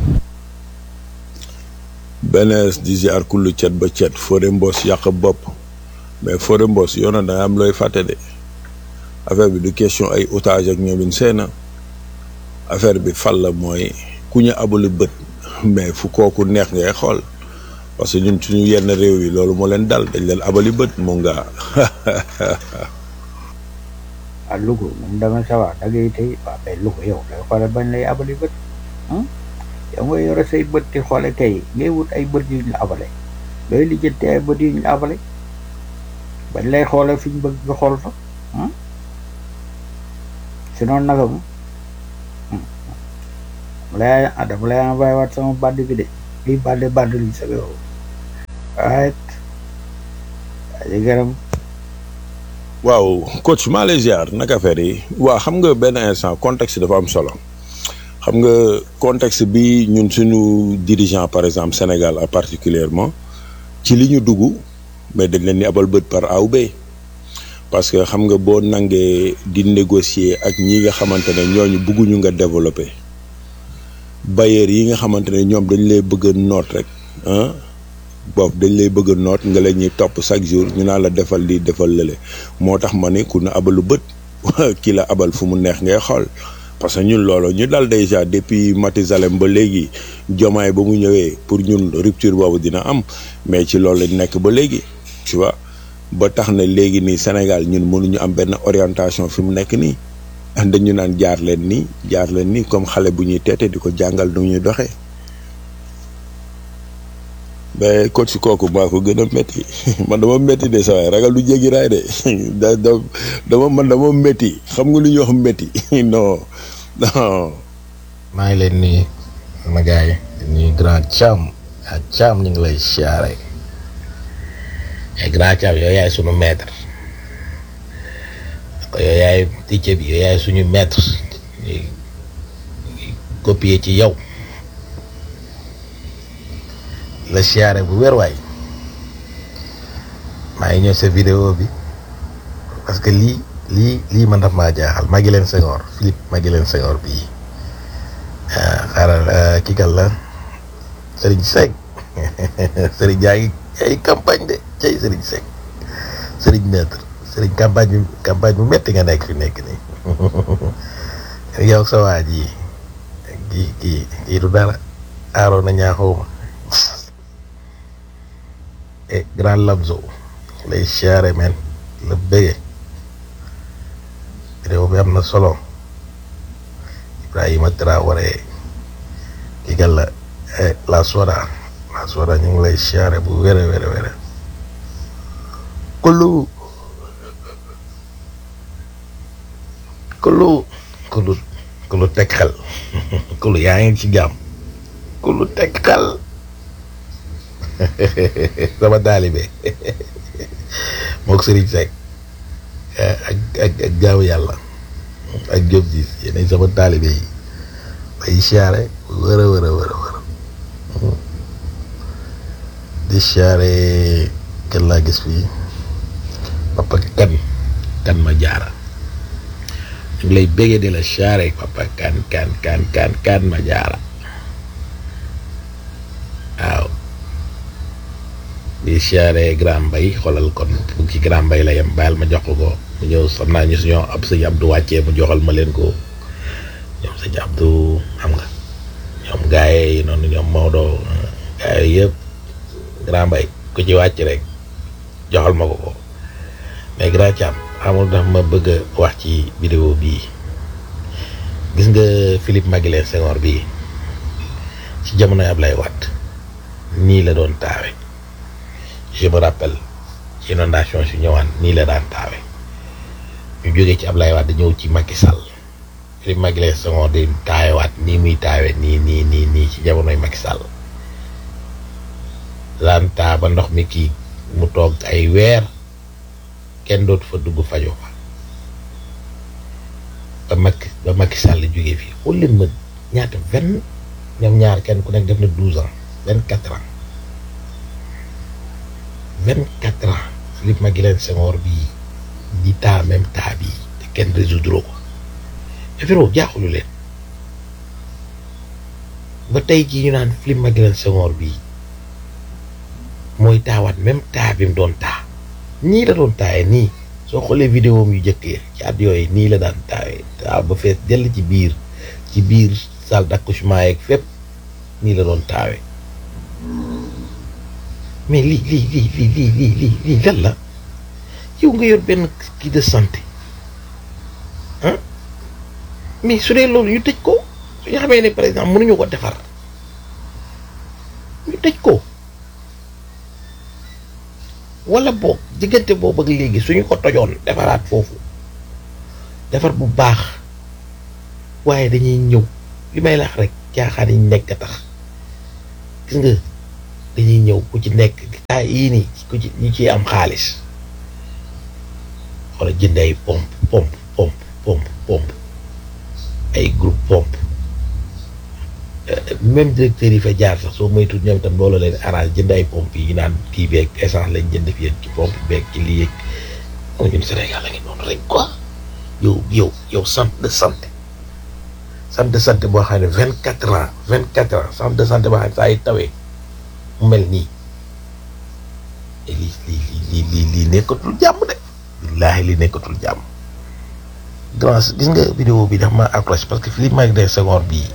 Speaker 4: benees di ziar kullu cet ba cet Fodé Mbos yàq bopp mais Fodé Mbos yoona da nga am looy fàtte de affaire bi du question ay otage ak ñoomin seena affaire bi fal la mooy ku ñu abali bët mais fu kooku neex ngay xool parce que ñun suñu yenn réew yi loolu moo leen dal dañ leen abali bët mu nga
Speaker 2: ah Louga moom dama sa waa da ngay tey waa mais Louga yow day xoole bañ lay abali bët yow nga yore say bët di xoole tey ngay wut ay bët yu ñu la abale looy lijjanti ay bët yu ñu la abale bañ lay xoole fi ñu bëgg nga xool fa sinon naka mu mu lay ah dama lay envoyé waat sama band bi de lii bande bande li sa yow right aji gërëm
Speaker 4: waaw coach maa lay ziar naka affaire yi waaw xam nga benn instant contexte dafa am solo xam nga contexte bi ñun suñu dirigeant par exemple Sénégal à particulièrement ci li ñu dugg mais dañ leen ni abal bët par A ou B parce que xam nga boo nangee di négocier ak ñi nga xamante ne ñooñu bëgguñu nga développer bailleurs yi nga xamante ne ñoom dañ lay bëgg a noot rek ah boobu dañ lay bëgg a noot nga la ñuy topp chaque jour ñu naan la defal lii defal lële moo tax ma ne ku ne abalu bët kii la abal fu mu neex ngay xool parce que ñun loolu ñu dal déjà depuis Mathusalem ba léegi jomaay ba mu ñëwee pour ñun rupture boobu dina am mais ci loolu lañ nekk ba léegi tu vois ba tax na léegi nii Sénégal ñun mënuñu am benn orientation fi mu nekk nii dañu naan jaar leen nii jaar leen nii comme xale bu ñuy teete di ko jàngal nu ñuy doxee mais coach si kooku maa ko gën a métti man dama métti de sa waay ragal du jéggi raay de da da dama man dama métti xam nga lu ñuy wax métti non non.
Speaker 1: maa ngi leen nii sama gars yi ñuy grand Thiam ak Thiam ñu ngi lay siyaare et grand Thiam yow yaay sunu maître ko yow yaay teacher bi yow yaay suñu maître ñuy copier ci yow la siyaare bu wér waay maa ngi ñëw sa vidéo bi parce que lii lii lii man daf maa jaaxal Maguilène Senghor Philippe Maguilène Senghor bii xaaral kii kan la Serigne Seck Serigne jaa ngi ay campagne de cay Serigne Seck Serigne maître Serigne campagne bi campagne bu metti nga nekk fi nekk nii yow sa waa ji kii kii kii du dara aaroo na ñaaxuma e grand Lamzo lay siyaare men la bëgge vidéo bi am na solo Ibrahima Traoré kii gal la la soda la soda ñu ngi lay siyaare bu wére wére wére kullu kullu kullu kullu teg xel kullu yaa ngi ci jàmm kullu teg xel sama taalibe mook Serigne Seck ak ak ak gaaw yàlla ak Diop Diis yéenay sama taalibe yi bay siyaare wër a wër a wër a wër di siyaare kenn laa gis fii papa kan kan ma jaara ñu ngi lay béggee di la siyaare papa kan kan kan kan kan ma jaara waaw di siyaare grand mbay xoolal kon bu ci grand mbay la yem baal ma jox ko ko mu ñëw xam naa ñu suñoo ab sëñ Abdou wàccee mu joxal ma leen ko ñoom sëñ Abdou xam nga ñoom gaaye yi noonu ñoom Maodo gaaye yëpp grand mbay ku ci wàcc rek joxal ma ko ko mais grand Thiam xamul ndax ma bëgg a wax ci vidéo bii gis nga Philippe Maguilène Senghor bii ci jamonoy Ablaye Wade nii la doon taawe je me rappelle ci inondation si ñëwaan nii la daan taawe ñu jógee ci Ablaye Wade ñëw ci Macky Sall Philippe Maguilène Senghor di taawewaat nii muy taawe nii nii nii nii ci jamonoy Macky Sall daan taa ba ndox mi kii mu toog ay weer kenn dootu fa dugg fajoo fa ba Macky ba Macky Sall jógee fii xool leen ma ñaata vingt ñoom ñaar kenn ku nekk def na douze ans vingt quatre ans vingt quatre ans Philippe Maguilène Senghor bii di taa même taa bii te kenn résoudre ko affaire jaaxulu leen ba tey jii ñu naan Philippe Maguilène Senghor bii mooy taawaat même taa bi mu doon taa nii la doon taawee nii soo xoolee vidéo yu jëkkee ci at yooyu nii la daan taawee taa ba fees dell ci biir ci biir salle d'accouchement yeeg fépp nii la doon taawee mais lii lii lii lii lii lii lii lii lan la yow nga yor benn kii de santé ah mais su dee loolu ñu tëj ko su ñu xamee ne par exemple mënuñu ko defar ñu tëj ko wala boog diggante boobu ak léegi suñu ko tojoon defaraat foofu defar bu baax waaye dañuy ñëw li may lax rek caaxaan yi ñu nekk a tax gis nga dañuy ñëw ku ci nekk taa yii nii ku ci ñu ciy am xaalis wala jënd ay pompe pompe pompe pompe pompe ay groupe pompe même directeur yi fa jaar sax soo moytu ñoom itam loolu leen arrange jënd ay pompe yi naan kii beeg essence lañ jënd fi ci pompe beeg ci lii yeeg moo ñun Sénégal la ngi noonu rek quoi yow yow yow centre de santé centre de santé boo xam ne vingt quatre ans vingt quatre ans centre de santé boo xam ne saa yi tawee mu mel nii lii lii lii lii lii nekkatul jàmm de billaahi lii nekkatul jàmm grand gis nga vidéo bi dafa ma accroché parce que Philippe Maguilène Senghor bii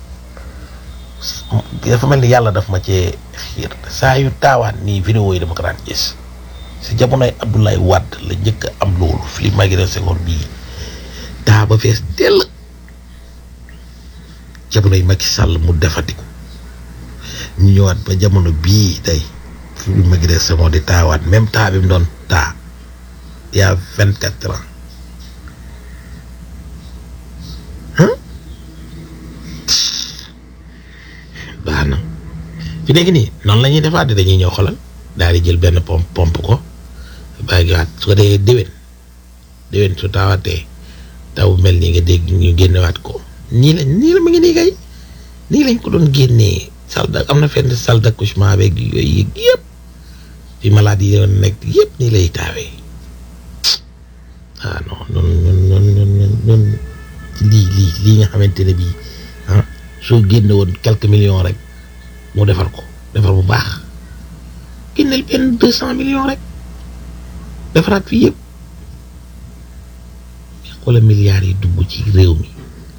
Speaker 1: dafa mel ni yàlla daf ma cee xiir saa yu taawaan nii vidéo yi dama ko daan gis si jamonoy Abdoulaye Wade la njëkk a am loolu Philippe Maguilène Senghor bii taa ba fees dell jamonoy Macky Sall mu defati ko ñu ñëwaat ba jamono bii tey Philippe Maguilène Senghor di taawaat même taa bi mu doon taa il y a vingt quatre ans baax na fi nekk nii noonu la ñuy defaat dañuy ñëw xolal daal di jël benn pompe pompe ko bàyyi waat su ko dee déwén déwén su taawatee taw mel nii nga dégg ñu génnewaat ko nii lañ nii la ma ngi nii kay nii lañ ko doon génnee salle d' am na fenn salle d' accouchement beeg yooyu yëpp fi malade yi doon nekk yëpp nii lay taawee ah non non non non non non lii lii lii nga xamante ne bii ah soo génne woon quelques millions rek mu defar ko defar bu baax génneel benn deux cent millions rek defaraat fii yëpp wala milliards yi dugg ci réew mi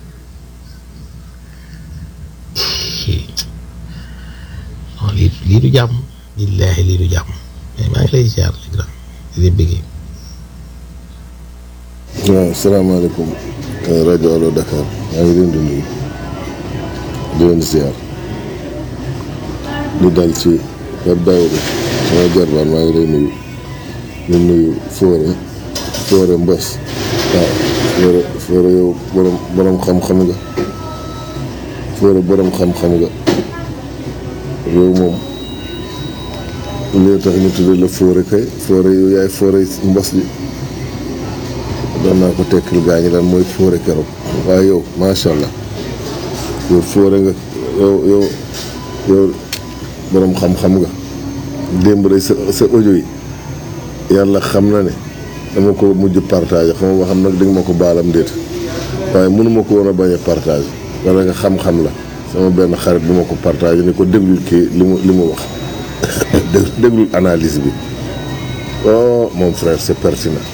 Speaker 1: non lii lii du jàmm billaahi lii du jàmm mais maa ngi lay ziar le grand di leen bëggee
Speaker 5: waaw salaamaaleykum rajo Allo Dakar maa ngi leen di nuyu di leen ziar di dal ci Pape Daouda sama jarbaan maa ngi lay nuyu di nuyu Fodé Fodé Mbos waaw Fodé Fodé yow borom borom xam-xam nga Fodé borom xam-xam nga yow moom li tax ñu tuddee la Fodé kay Fodé yow yaay Fodé Mbos bi doon naa ko tekkil gaa ñi daan mooy fóore keroog waaye yow macha allah yow fóore nga yow yow yow borom xam-xam nga démb rek sa sa audio yi yàlla xam na ne dama ko mujj partage xam nga xam nag di nga ma ko baalam déet waaye mënuma ko woon a bañ a partage wala nga xam-xam la sama benn xarit bu ma ko partage ni ko déglul kii li mu li mu wax déglul analyse bi oh mon frère c'est pertinent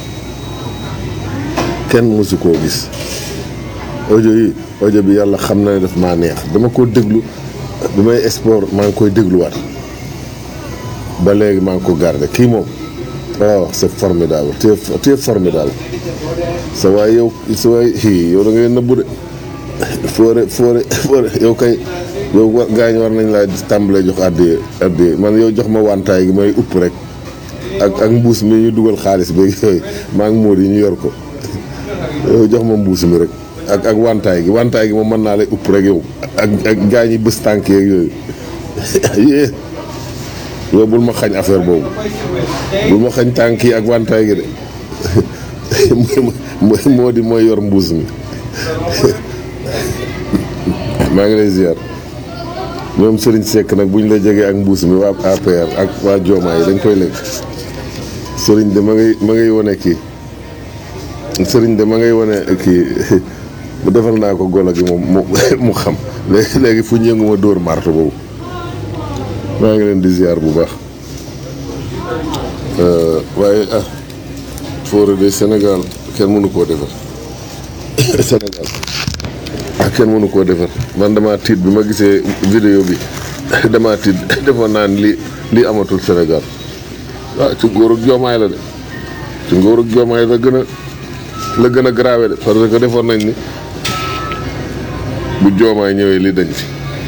Speaker 5: kenn mësu koo gis audio yi audio bi yàlla xam na ne daf maa neex dama ko déglu bi may sport maa ngi koy dégluwaat ba léegi maa ngi ko garder kii moom waaw c'est formidable tu es tu es formidable sa waay yow sa waay hi yow da ngay nëbbu de foore foore foore yow kay yow wa gaañ war nañ laa tàmbalee jox àddiyee àddiyee man yow jox ma wantaay gi may upp rek ak ak mbuus mi ñu dugal xaalis beeg yooyu maa ngi móot yi ñu yor ko yow jox ma mbuus mi rek ak ak wantaay gi wantaay gi moom mën naa lay upp rek yow ak ak gaañ yi bés tànk yeeg yooyu yée yow bul ma xañ affaire boobu bul ma xañ tànk yi ak wantaay gi de moo di mooy yor mbuus mi maa ngi lay ziar ñoom Serigne Seck nag bu ñu la jegee ak mbuus mi waa APR ak waa Joomaay yi dañ koy lekk Serigne de ma ngay ma ngay wane kii Serigne de ma ngay wane kii bu defal naa ko golo gi moom mu mu xam léegi léegi fu ñu yëngu ma dóor marto boobu maa ngi leen di ziar bu baax waaye ah Fodé de Sénégal kenn mënu koo defar Sénégal ah kenn mënu koo defar man damaa tiit bi ma gisee vidéo bi damaa tiit defoon naa ni lii lii amatul Sénégal waaw ci ngóor ak joomaay la de ci ngóor ak joomaay la gën a la gën a grave de parce que defoon nañ ni bu joomaay ñëwee lii dañ fi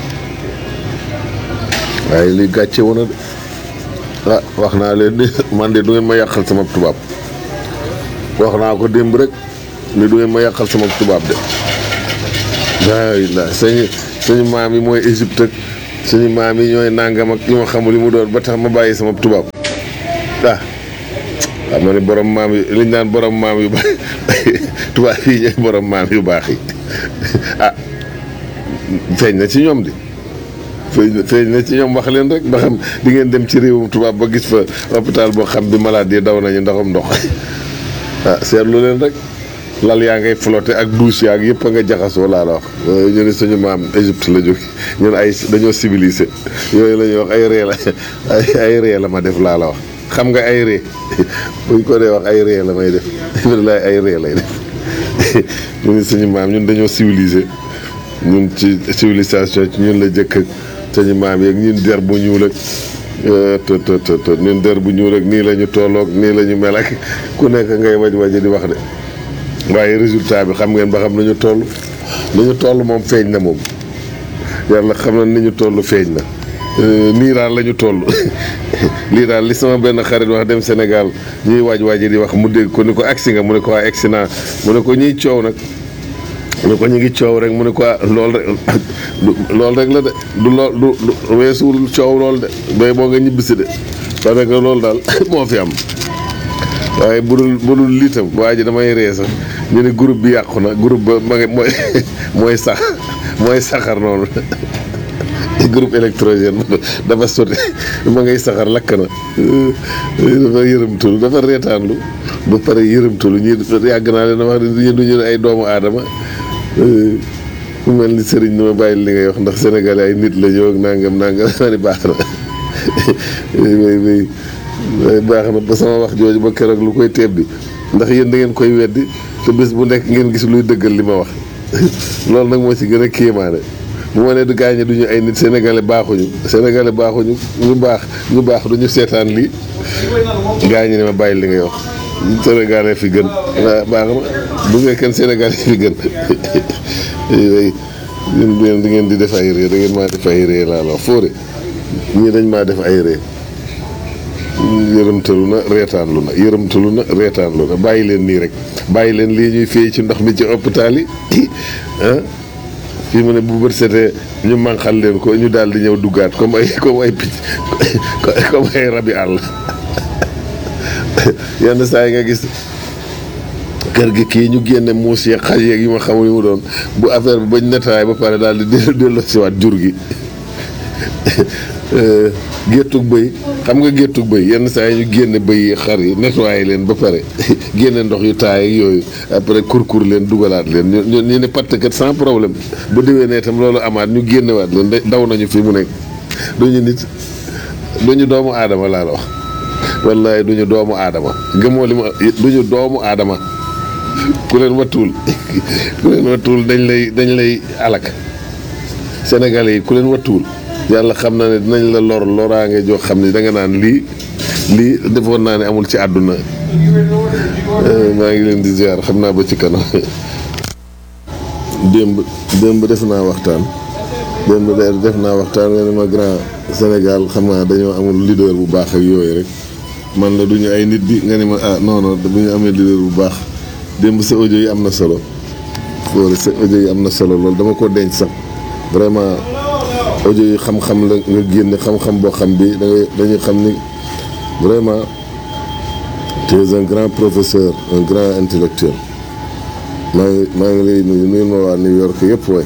Speaker 5: waaye lii gàcce woon na de ah wax naa leen ni man de du ngeen ma yàqal sama tubaab wax naa ko démb rek ni du ngeen ma yàqal sama tubaab de. waay la sëñ suñu maam yi mooy Égypte ak suñu maam yi ñooy nangam ak yu ma xamul li mu doon ba tax ma bàyyi sama tubaab ah xam nga ni borom maam yi liñ naan borom maam yu baax tubaab yi ñooy borom maam yu baax yi ah feeñ na ci ñoom di feeñ na feeñ na ci ñoom wax leen rek ba xam di ngeen dem ci réewum tubaab ba gis fa hôpital boo xam bi malade yi daw nañu ndaxam ndox ah seetlu leen rek lal yaa ngay flotté ak douche yaag yëpp a nga jaxasoo laa la wax ñu ne suñu maam Égypte la jóge ñun ay dañoo civilisé yooyu la ñuy wax ay ree la ay ay ree la ma def laa la wax xam nga ay ree buñ ko dee wax ay ree la may def bilaay ay ree lay def ñu ne suñu maam ñun dañoo civilisé ñun ci civilisation ci ñun la jëkk ak suñu maam yeeg ñun der bu ñuul ak të të të të ñun der bu ñuul ak nii la ñu tolloog nii la ñu mel ak ku nekk ngay waj waji di wax de waaye résultat bi xam ngeen ba xam nañu toll ni ñu toll moom feeñ na moom yàlla xam na ni ñu toll feeñ na nii daal la ñu toll lii daal li sama benn xarit wax dem Sénégal ñuy waaj waaj di wax mu dégg ko ni ko agsi nga mu ne ko waa agsi naa mu ne ko ñuy coow nag mu ne ko ñu ngi coow rek mu ne ko lool rek loolu rek la de du lool du du weesuwul coow lool de bay boo nga ñibbisi de parce que loolu daal moo fi am waaye bu dul bu dul lii tam waa ji damay ree sax ñu ne groupe bi yàqu na groupe ba ma ngi mooy mooy sax mooy saxar noonu groupe électrogène dafa sotti ma ngay saxar lakk na dafa yërëmtalu dafa reetaanlu ba pare yërëmtalu ñi yàgg naa leen wax ne du ñu ay doomu aadama mu mel ni sëriñ ni ma bàyyi li ngay wax ndax sénégalais ay nit la ñëw ak nangam nangam naa ni baax na way way way baax na ba sama wax jooju ba keroog lu koy teeb bi ndax yéen da ngeen koy weddi te bés bu nekk ngeen gis luy dëggal li ma wax loolu nag moo ci gën a kéemaane bu ma nee du gaañe du ñu ay nit sénégalais baaxuñu sénégalais baaxuñu ñu baax ñu baax du ñu seetaan lii gaañe ne ma bàyyi li ngay wax sénégalais fi gën waaw baax na bu fekkee sénégalais fi gën yéen di ngeen di def ay ree da ngeen maa def ay ree laa la wax fóore ñii dañ maa def ay ree yërëmtalu na reetaanlu na yërëmtalu na reetaanlu na bàyyi leen nii rek bàyyi leen lii ñuy fay ci ndox mi ci hôpital yi ah fii mu ne bu bët setee ñu manqal leen ko ñu daal di ñëw duggaat comme ay comme ay picc comme ay rabi àll yenn saa yi nga gis kër gi kii ñu génne muus yeeg xaj yeeg yu ma xamul yu mu doon bu affaire bi bañ netaay ba pare daal di delloo siwaat jur gi géttug bëy xam nga géttug bëy yenn saa yi ñu génne bëy yi xar yi nettoyé leen ba pare génne ndox yu taay ak yooyu après kurkur leen dugalaat leen ñu ñu ne patt kat sans problème bu déwee ne itam loolu amaat ñu génnewaat leen daw nañu fi mu nekk duñu nit duñu doomu aadama laa la wax wallaay duñu doomu aadama gëmoo li ma duñu doomu aadama ku leen wattuwul ku leen wattuwul dañ lay dañ lay alak sénégalais yi ku leen wattuwul yàlla xam na ne dinañ la lor loraange joo xam ne da nga naan lii lii defoon naa ne amul ci àdduna maa ngi leen di ziar xam naa ba ci kanam démb démb def naa waxtaan démb def naa waxtaan nga ne ma grand Sénégal xam naa dañoo amul leader bu baax ak yooyu rek man la duñu ay nit di nga ne ma ah non non bu ñu amee leader bu baax démb sa audio yi am na solo fóore sa audio yi am na solo loolu dama ko denc sax vraiment audio yi xam-xam la nga génne xam-xam boo xam bi da ngay dañuy xam ni vraiment tu es un grand professeur un grand intellectuel maa ngi maa ngi lay nuyu nuyu ma waa New York yëpp waay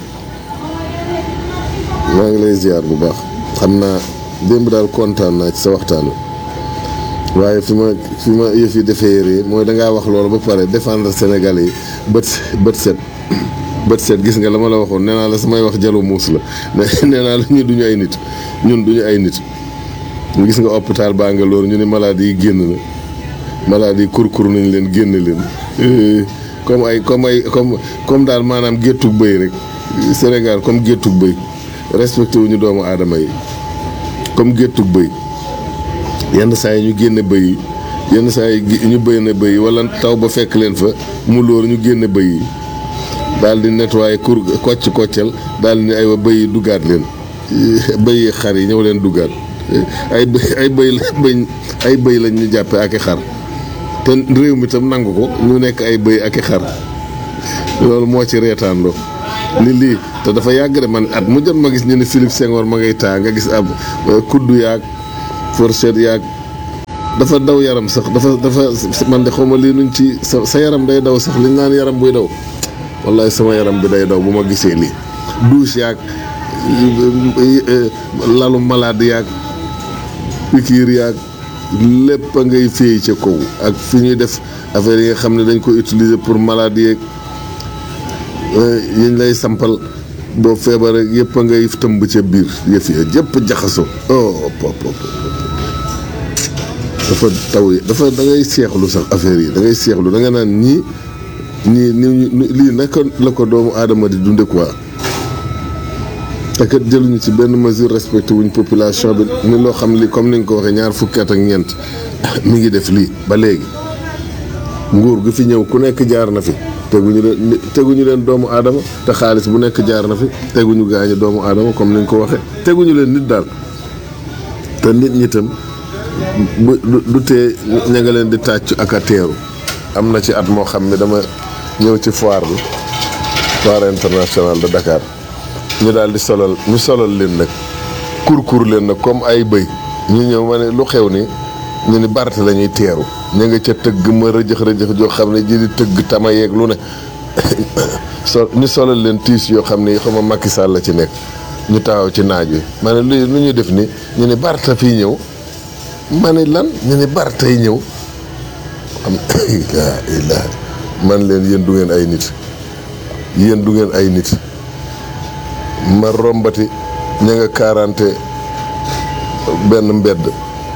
Speaker 5: maa ngi lay ziar bu baax xam naa démb daal kontaan naa ci sa waxtaan wi waaye fi ma fi ma yëf yi defee ree mooy dangaa wax loolu ba pare défendre Sénégal yi bët bët set bët set gis nga la ma la waxoon nee naa la samay wax jalu muus la nee naa la ñu duñu ay nit ñun duñu ay nit gis nga hôpital baa nga loolu ñu ne maladie yi génn na maladie yi kurkur nañ leen génn leen comme ay comme ay comme comme daal maanaam géttug bëy rek Sénégal comme géttug bëy respecté wuñu doomu aadama yi comme géttug bëy yenn saa yi ñu génne bëy yi yenn saa yi ñu bëy na bëy yi wala taw ba fekk leen fa mu lóor ñu génne bëy yi daal di nettoyé kur kocc koccal daal di ne aywa bëy yi duggaat leen bëy yi xar yi ñëw leen duggaat ay ay bëy la bëy ay bëy lañ ñu jàppe ak i xar te réew mi tam nangu ko ñu nekk ay bëy ak i xar loolu moo ci reetaanloo ni lii te dafa yàgg de man at mu jot ma gis ñu ne Philippe Senghor ma ngay taa nga gis ab kuddu yaag fourchette yaag dafa daw yaram sax dafa dafa man de xaw ma lii nuñ ci sa sa yaram day daw sax liñ naan yaram buy daw wallahi sama yaram bi day daw bu ma gisee lii douche yaag lalu malade yaag pikiir yaag lépp a ngay féey ca kaw ak fi ñuy def affaire yi nga xam ne dañ ko utiliser pour malade yeeg yiñ lay sampal boo feebaree yëpp a ngay tëmb ca biir yëf ya yëpp jaxaso oh pop pop dafa taw yi dafa da ngay seexlu sax affaire yi da ngay seexlu da nga naan ñii ñii ni lii naka la ko doomu aadama di dunde quoi te kat jëluñu ci benn mesure respecté wuñ population bi ni loo xam li comme ni nga ko waxee ñaar fukki at ak ñeent mi ngi def lii ba léegi nguur gi fi ñëw ku nekk jaar na fi teguñu leen teguñu leen doomu aadama te xaalis bu nekk jaar na fi teguñu gaañu doomu aadama comme ni nga ko waxee teguñu leen nit daal te nit ñi tam bu du tee ña nga leen di tàcc ak a teeru am na ci at moo xam ne dama ñëw ci foire bi foire internationale de Dakar ñu daal di solal ñu solal leen nag kurkur leen nag comme ay bëy ñu ñëw ma ne lu xew ni ñu ni Bart la ñuy teeru ñu nga ca tëgg ma rëjëx rëjëx joo xam ne ji di tëgg tama yeeg lu ne so ñu solal leen tiis yoo xam ne xama Macky Sall la ci nekk ñu taxaw ci naaj wi ma ne lu lu ñuy def ni ñu ni Barta fii ñëw ma ne lan ñu ni Barta yi ñëw am laa ilaa man leen yéen du ngeen ay nit yéen du ngeen ay nit ma rombati ña nga kaarante benn mbedd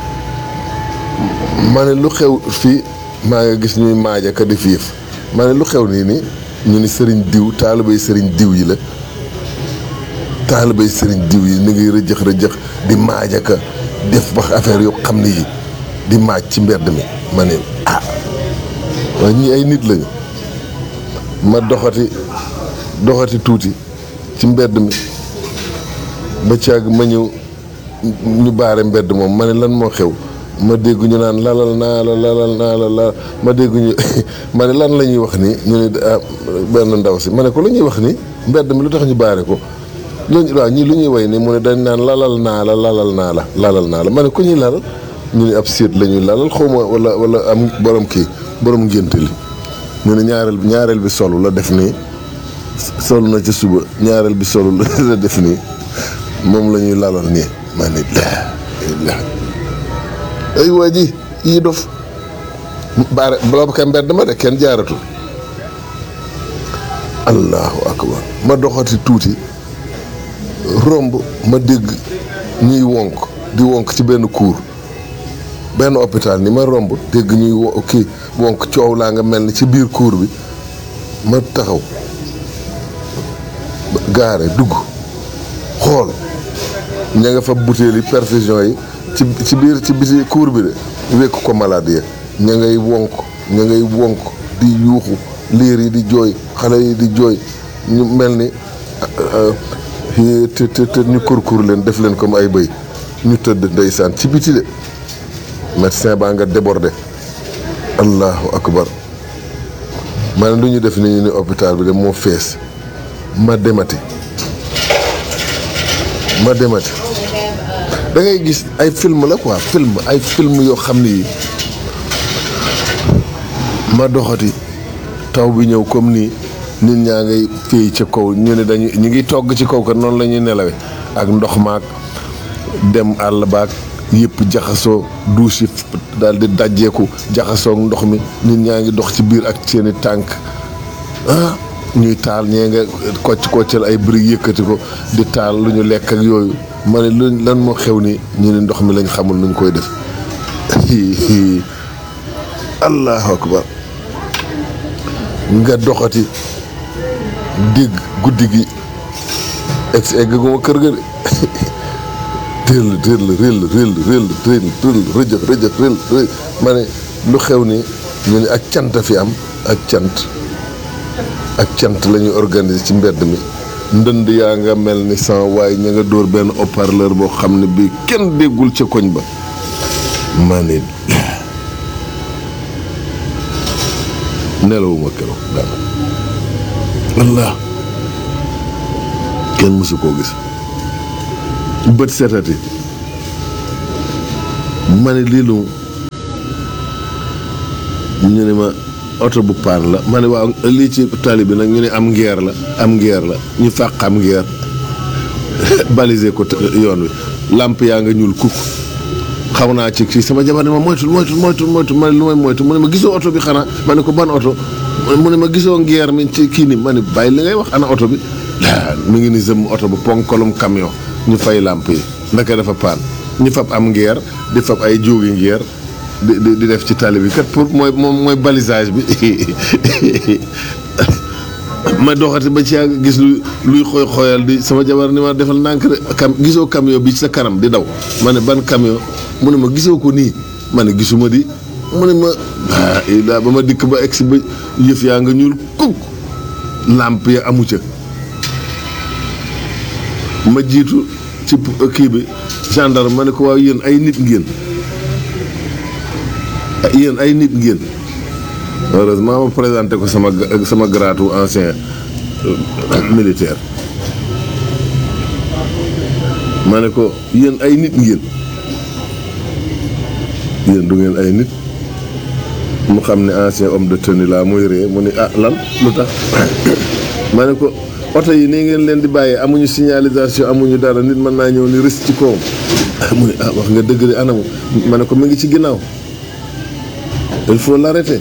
Speaker 5: ma ne lu xew fii maa nga gis ñuy maajaka di fiif ma ne lu xew nii ni ñu ni sëriñ diw taalibay sëriñ diw yi la taalibay sëriñ diw yi ni ngi rëjëx rëjëx di maajaka def wax affaire yoo xam ne yi di maaj ci mbedd mi ma ne ah waaye ñii ay nit lañu ma doxati doxati tuuti ci mbedd mi ba caag ma ñëw ñu baare mbedd moom ma ne lan moo xew ma dégg ñu naan lalal naa la lalal naa la la ma dégg ñu ma ne lan la ñuy wax nii ñu ne benn ndaw si ma ne ko lu ñuy wax nii mbedd mi lu tax ñu baare ko lu waaw ñii lu ñuy way nii mu ne dañ naan lalal naa la lalal naa la lalal naa la ma ne ku ñuy lalal ñu ne ab séet la ñuy lalal xaw ma wala wala am borom kii borom ngénte li ñu ne ñaareel bi ñaareel bi solu la def nii solu na ci suba ñaareel bi solu la def nii moom la ñuy lalal nii ma ne la ay waa ji yii dof baare boobu ka mbedd ma de kenn jaaratu allahu akbar ma doxati tuuti romb ma dégg ñuy wonk di wonk ci benn cour benn hôpital ni ma romb dégg ñuy wo kii wonk coow laa nga mel ni ci biir cour bi ma taxaw gaare dugg xool ña nga fa butéeli perfusion yi ci ci biir ci biti cour bi de wekk ko malade ya ña ngay wonk ña ngay wonk di yuuxu liir yi di jooy xale yi di jooy ñu mel ni te te te ñu kurkur leen def leen comme ay bëy ñu tëdd ndeysaan ci biti de médecin baa nga débordé allahu akbar ma ne lu ñu def ni ñu ni hôpital bi de moo fees ma demati ma demati da ngay gis ay film la quoi film ay film yoo xam ni ma doxati taw bi ñëw comme nii nit ñaa ngay féey ca kaw ñu ne dañu ñu ngi togg ci kaw kat noonu la ñuy nelawe ak ndox maak dem àll baak yëpp jaxasoo douche yi daal di dajjeeku jaxasoo ak ndox mi nit ñaa ngi dox ci biir ak seeni tànk ah ñuy taal ñee nga kocc koccal ay briques yëkkati ko di taal lu ñu lekk ak yooyu ma ne lu lan moo xew ni ñu ne ndox mi lañ xamul nuñ koy def allahu akbar nga doxati dégg guddi gi egg si egg guma kër ga de tëll tëll réll réll réll réll réll rëjëx rëjëx réll réll ma ne lu xew ni ñu ne ak cant fi am ak cant ak cant la ñuy organiser ci mbedd mi ndënd yaa nga mel ni sama waaye ña nga dóor benn haut-parleur boo xam ne bii kenn déggul ca koñ ba ma ne nelawuma keroog dara allah kenn mësu koo gis bët setati ma ne lii lu ñu ne ma oto bu paan la ma ne waaw lii ci tali bi nag ñu ne am ngeer la am ngeer la ñu fàq am ngeer balisé ko yoon wi làmp yaa nga ñuul kukk xaw naa ci kii sama jabar ne ma moytul moytul moytul moytul ma ne lu may moytu mu ne ma gisoo oto bi xanaa ma ne ko ban oto mu ne ma gisoo ngeer mi ci kii ni ma ne bàyyi li ngay wax ana oto bi laa mi ngi ni zëm oto bu ponkolum camion ñu fay làmp yi ndaka dafa paan ñu fab am ngeer di fab ay jóogi ngeer di di di def ci tali bi kat pour mooy moom mooy balisage bi ma doxati ba ci yàgg gis luy luy xooy xooyal di sama jabar ni ma defal ndànk de cam gisoo camion bi ci sa kanam di daw ma ne ban camion mu ne ma gisoo ko nii ma ne gisuma di mu ne ma ah daa ba ma dikk ba egsi ba yëf yaa nga ñuul kuk làmp ya amu ca ma jiitu ci kii bi gendarme ma ne ko waaw yéen ay nit ngeen yéen ay nit ngeen heureusement ma présenté ko sama sama grade ancien militaire ma ne ko yéen ay nit ngeen yéen du ngeen ay nit mu xam ne ancien homme de tenue laa muy ree mu ne ah lan lu tax ma ne ko oto yi nii ngeen leen di bàyyee amuñu signalisation amuñu dara nit mën naa ñëw ni rës ci kawam mu ne ah wax nga dëgg de anamu ma ne ko mi ngi ci ginnaaw il faut l'arrêter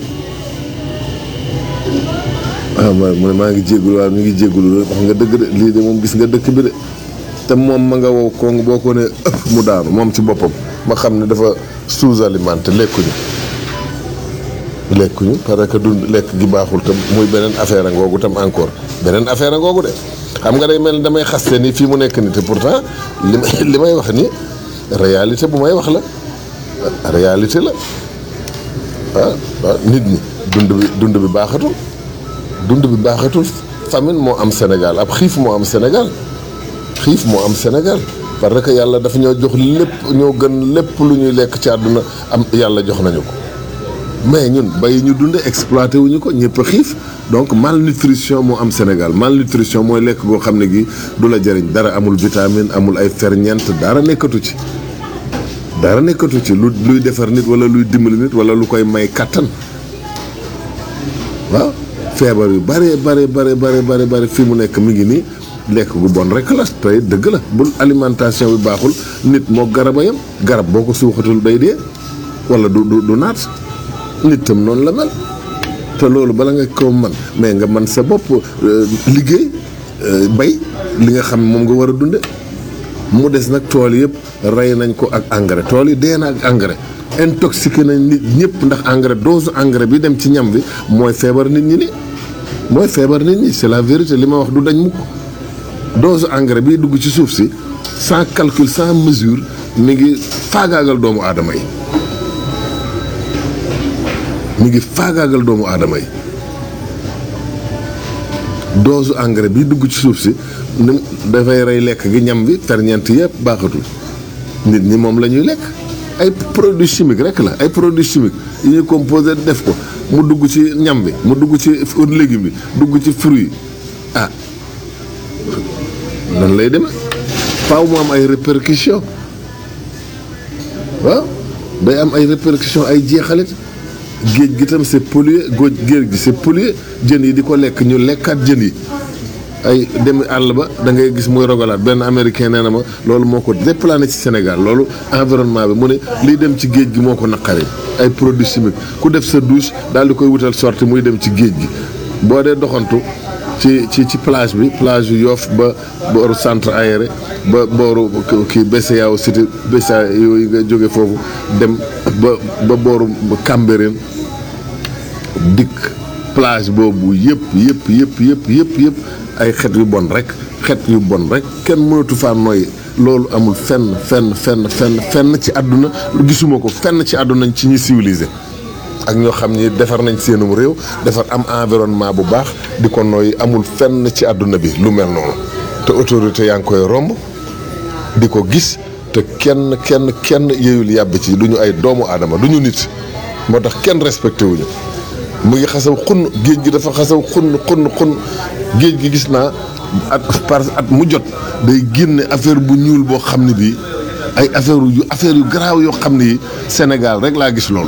Speaker 5: ah ma mu ne maa ngi jéggulu waaw mi ngi jéggulu wax nga dëgg de lii de moom gis nga dëkk bi de te moom ma nga wow kong boo ko ne ëpp mu daanu moom ci boppam ma xam ne dafa sous-alimenté lekkuñu lekkuñu parce que dund lekk gi baaxul tam muy beneen affaire a ngoogu tam encore beneen affaire a ngoogu de xam nga day mel ni damay xaste ni fii mu nekk ni te pourtant li may li may wax ni réalité bu may wax la réalité la ah waaw nit ñi dund bi dund bi baaxatul dund bi baaxatul famine moo am Sénégal ab xiif moo am Sénégal xiif moo am Sénégal parce que yàlla dafa ñoo jox lépp ñoo gën lépp lu ñuy lekk ci àdduna am yàlla jox nañu ko mais ñun bay ñu dunde exploité wuñu ko ñëpp a xiif donc malnutrition moo am Sénégal malnutrition mooy lekk goo xam ne gi du la jëriñ dara amul vitamine amul ay ferñeent dara nekkatu ci dara nekkatu ci lu luy defar nit wala luy dimbali nit wala lu koy may kàttan waaw feebar yu bare bare bare bare bare bare fii mu nekk mi ngi nii lekk gu bon rek la tey dëgg la bu alimentation bi baaxul nit moo garab a yem garab boo ko suuxatul day dee wala du du du naat nit tam noonu la mel te loolu bala nga ko man mais nga man sa bopp liggéey bay li nga xam moom nga war a dunde mu des nag tool yëpp rey nañ ko ak engrais tool yi dee na ak engrais intoxiqué nañ nit ñëpp ndax engrais dose engrais bi dem ci ñam bi mooy feebar nit ñi ni mooy feebar nit ñi c'est la vérité li ma wax du dañ mukk dose engrais bi dugg ci suuf si sans calcul sans mesure mi ngi faagaagal doomu aadama yi mi ngi faagaagal doomu aadama yi dose engrais bi dugg ci suuf si ni dafay rey lekk gi ñam bi ferñeent yëpp baaxatul nit ñi moom la ñuy lekk ay produits chimiques rek la ay produits chimiques yi ñuy composé def ko mu dugg ci ñam bi mu dugg ci légume bi dugg ci fruit yi ah nan lay demee faaw mu am ay répercussions waaw day am ay répercussions ay jeexalit géej gi tam c'est pollué góoj géej gi c'est pollué jën yi di ko lekk ñu lekkaat jën yi ay dem àll ba da ngay gis muy rogalaat benn américain nee na ma loolu moo ko déplané ci Sénégal loolu environnement bi mu ne liy dem ci géej gi moo ko naqari ay produits chimiques ku def sa douche daal di koy wutal sorti muy dem ci géej gi boo dee doxantu ci ci ci plage bi plage yu Yoff ba booru centre aéré ba booru kii BCEAO cité BCEAO yooyu nga jóge foofu dem ba ba booru Cambérène dikk plage boobu yëpp yëpp yëpp yëpp yëpp yëpp ay xet yu bon rek xet yu bon rek kenn mënatu faa nooy loolu amul fenn fenn fenn fenn fenn ci àdduna gisuma ko fenn ci àdduna ci ñi civilisé ak ñoo xam ni defar nañ seenum réew defar am environnement bu baax di ko nooy amul fenn ci àdduna bi lu mel noonu te autorité yaa ngi koy romb di ko gis te kenn kenn kenn yeyul yàbb ci du ñu ay doomu aadama du ñu nit moo tax kenn respecté wuñu mu ngi xasaw xunn géej gi dafa xasaw xunn xunn xunn géej gi gis naa at par at mu jot day génne affaire bu ñuul boo xam ne bii ay affaire yu affaire yu garaaw yoo xam ne yi Sénégal rek laa gis loolu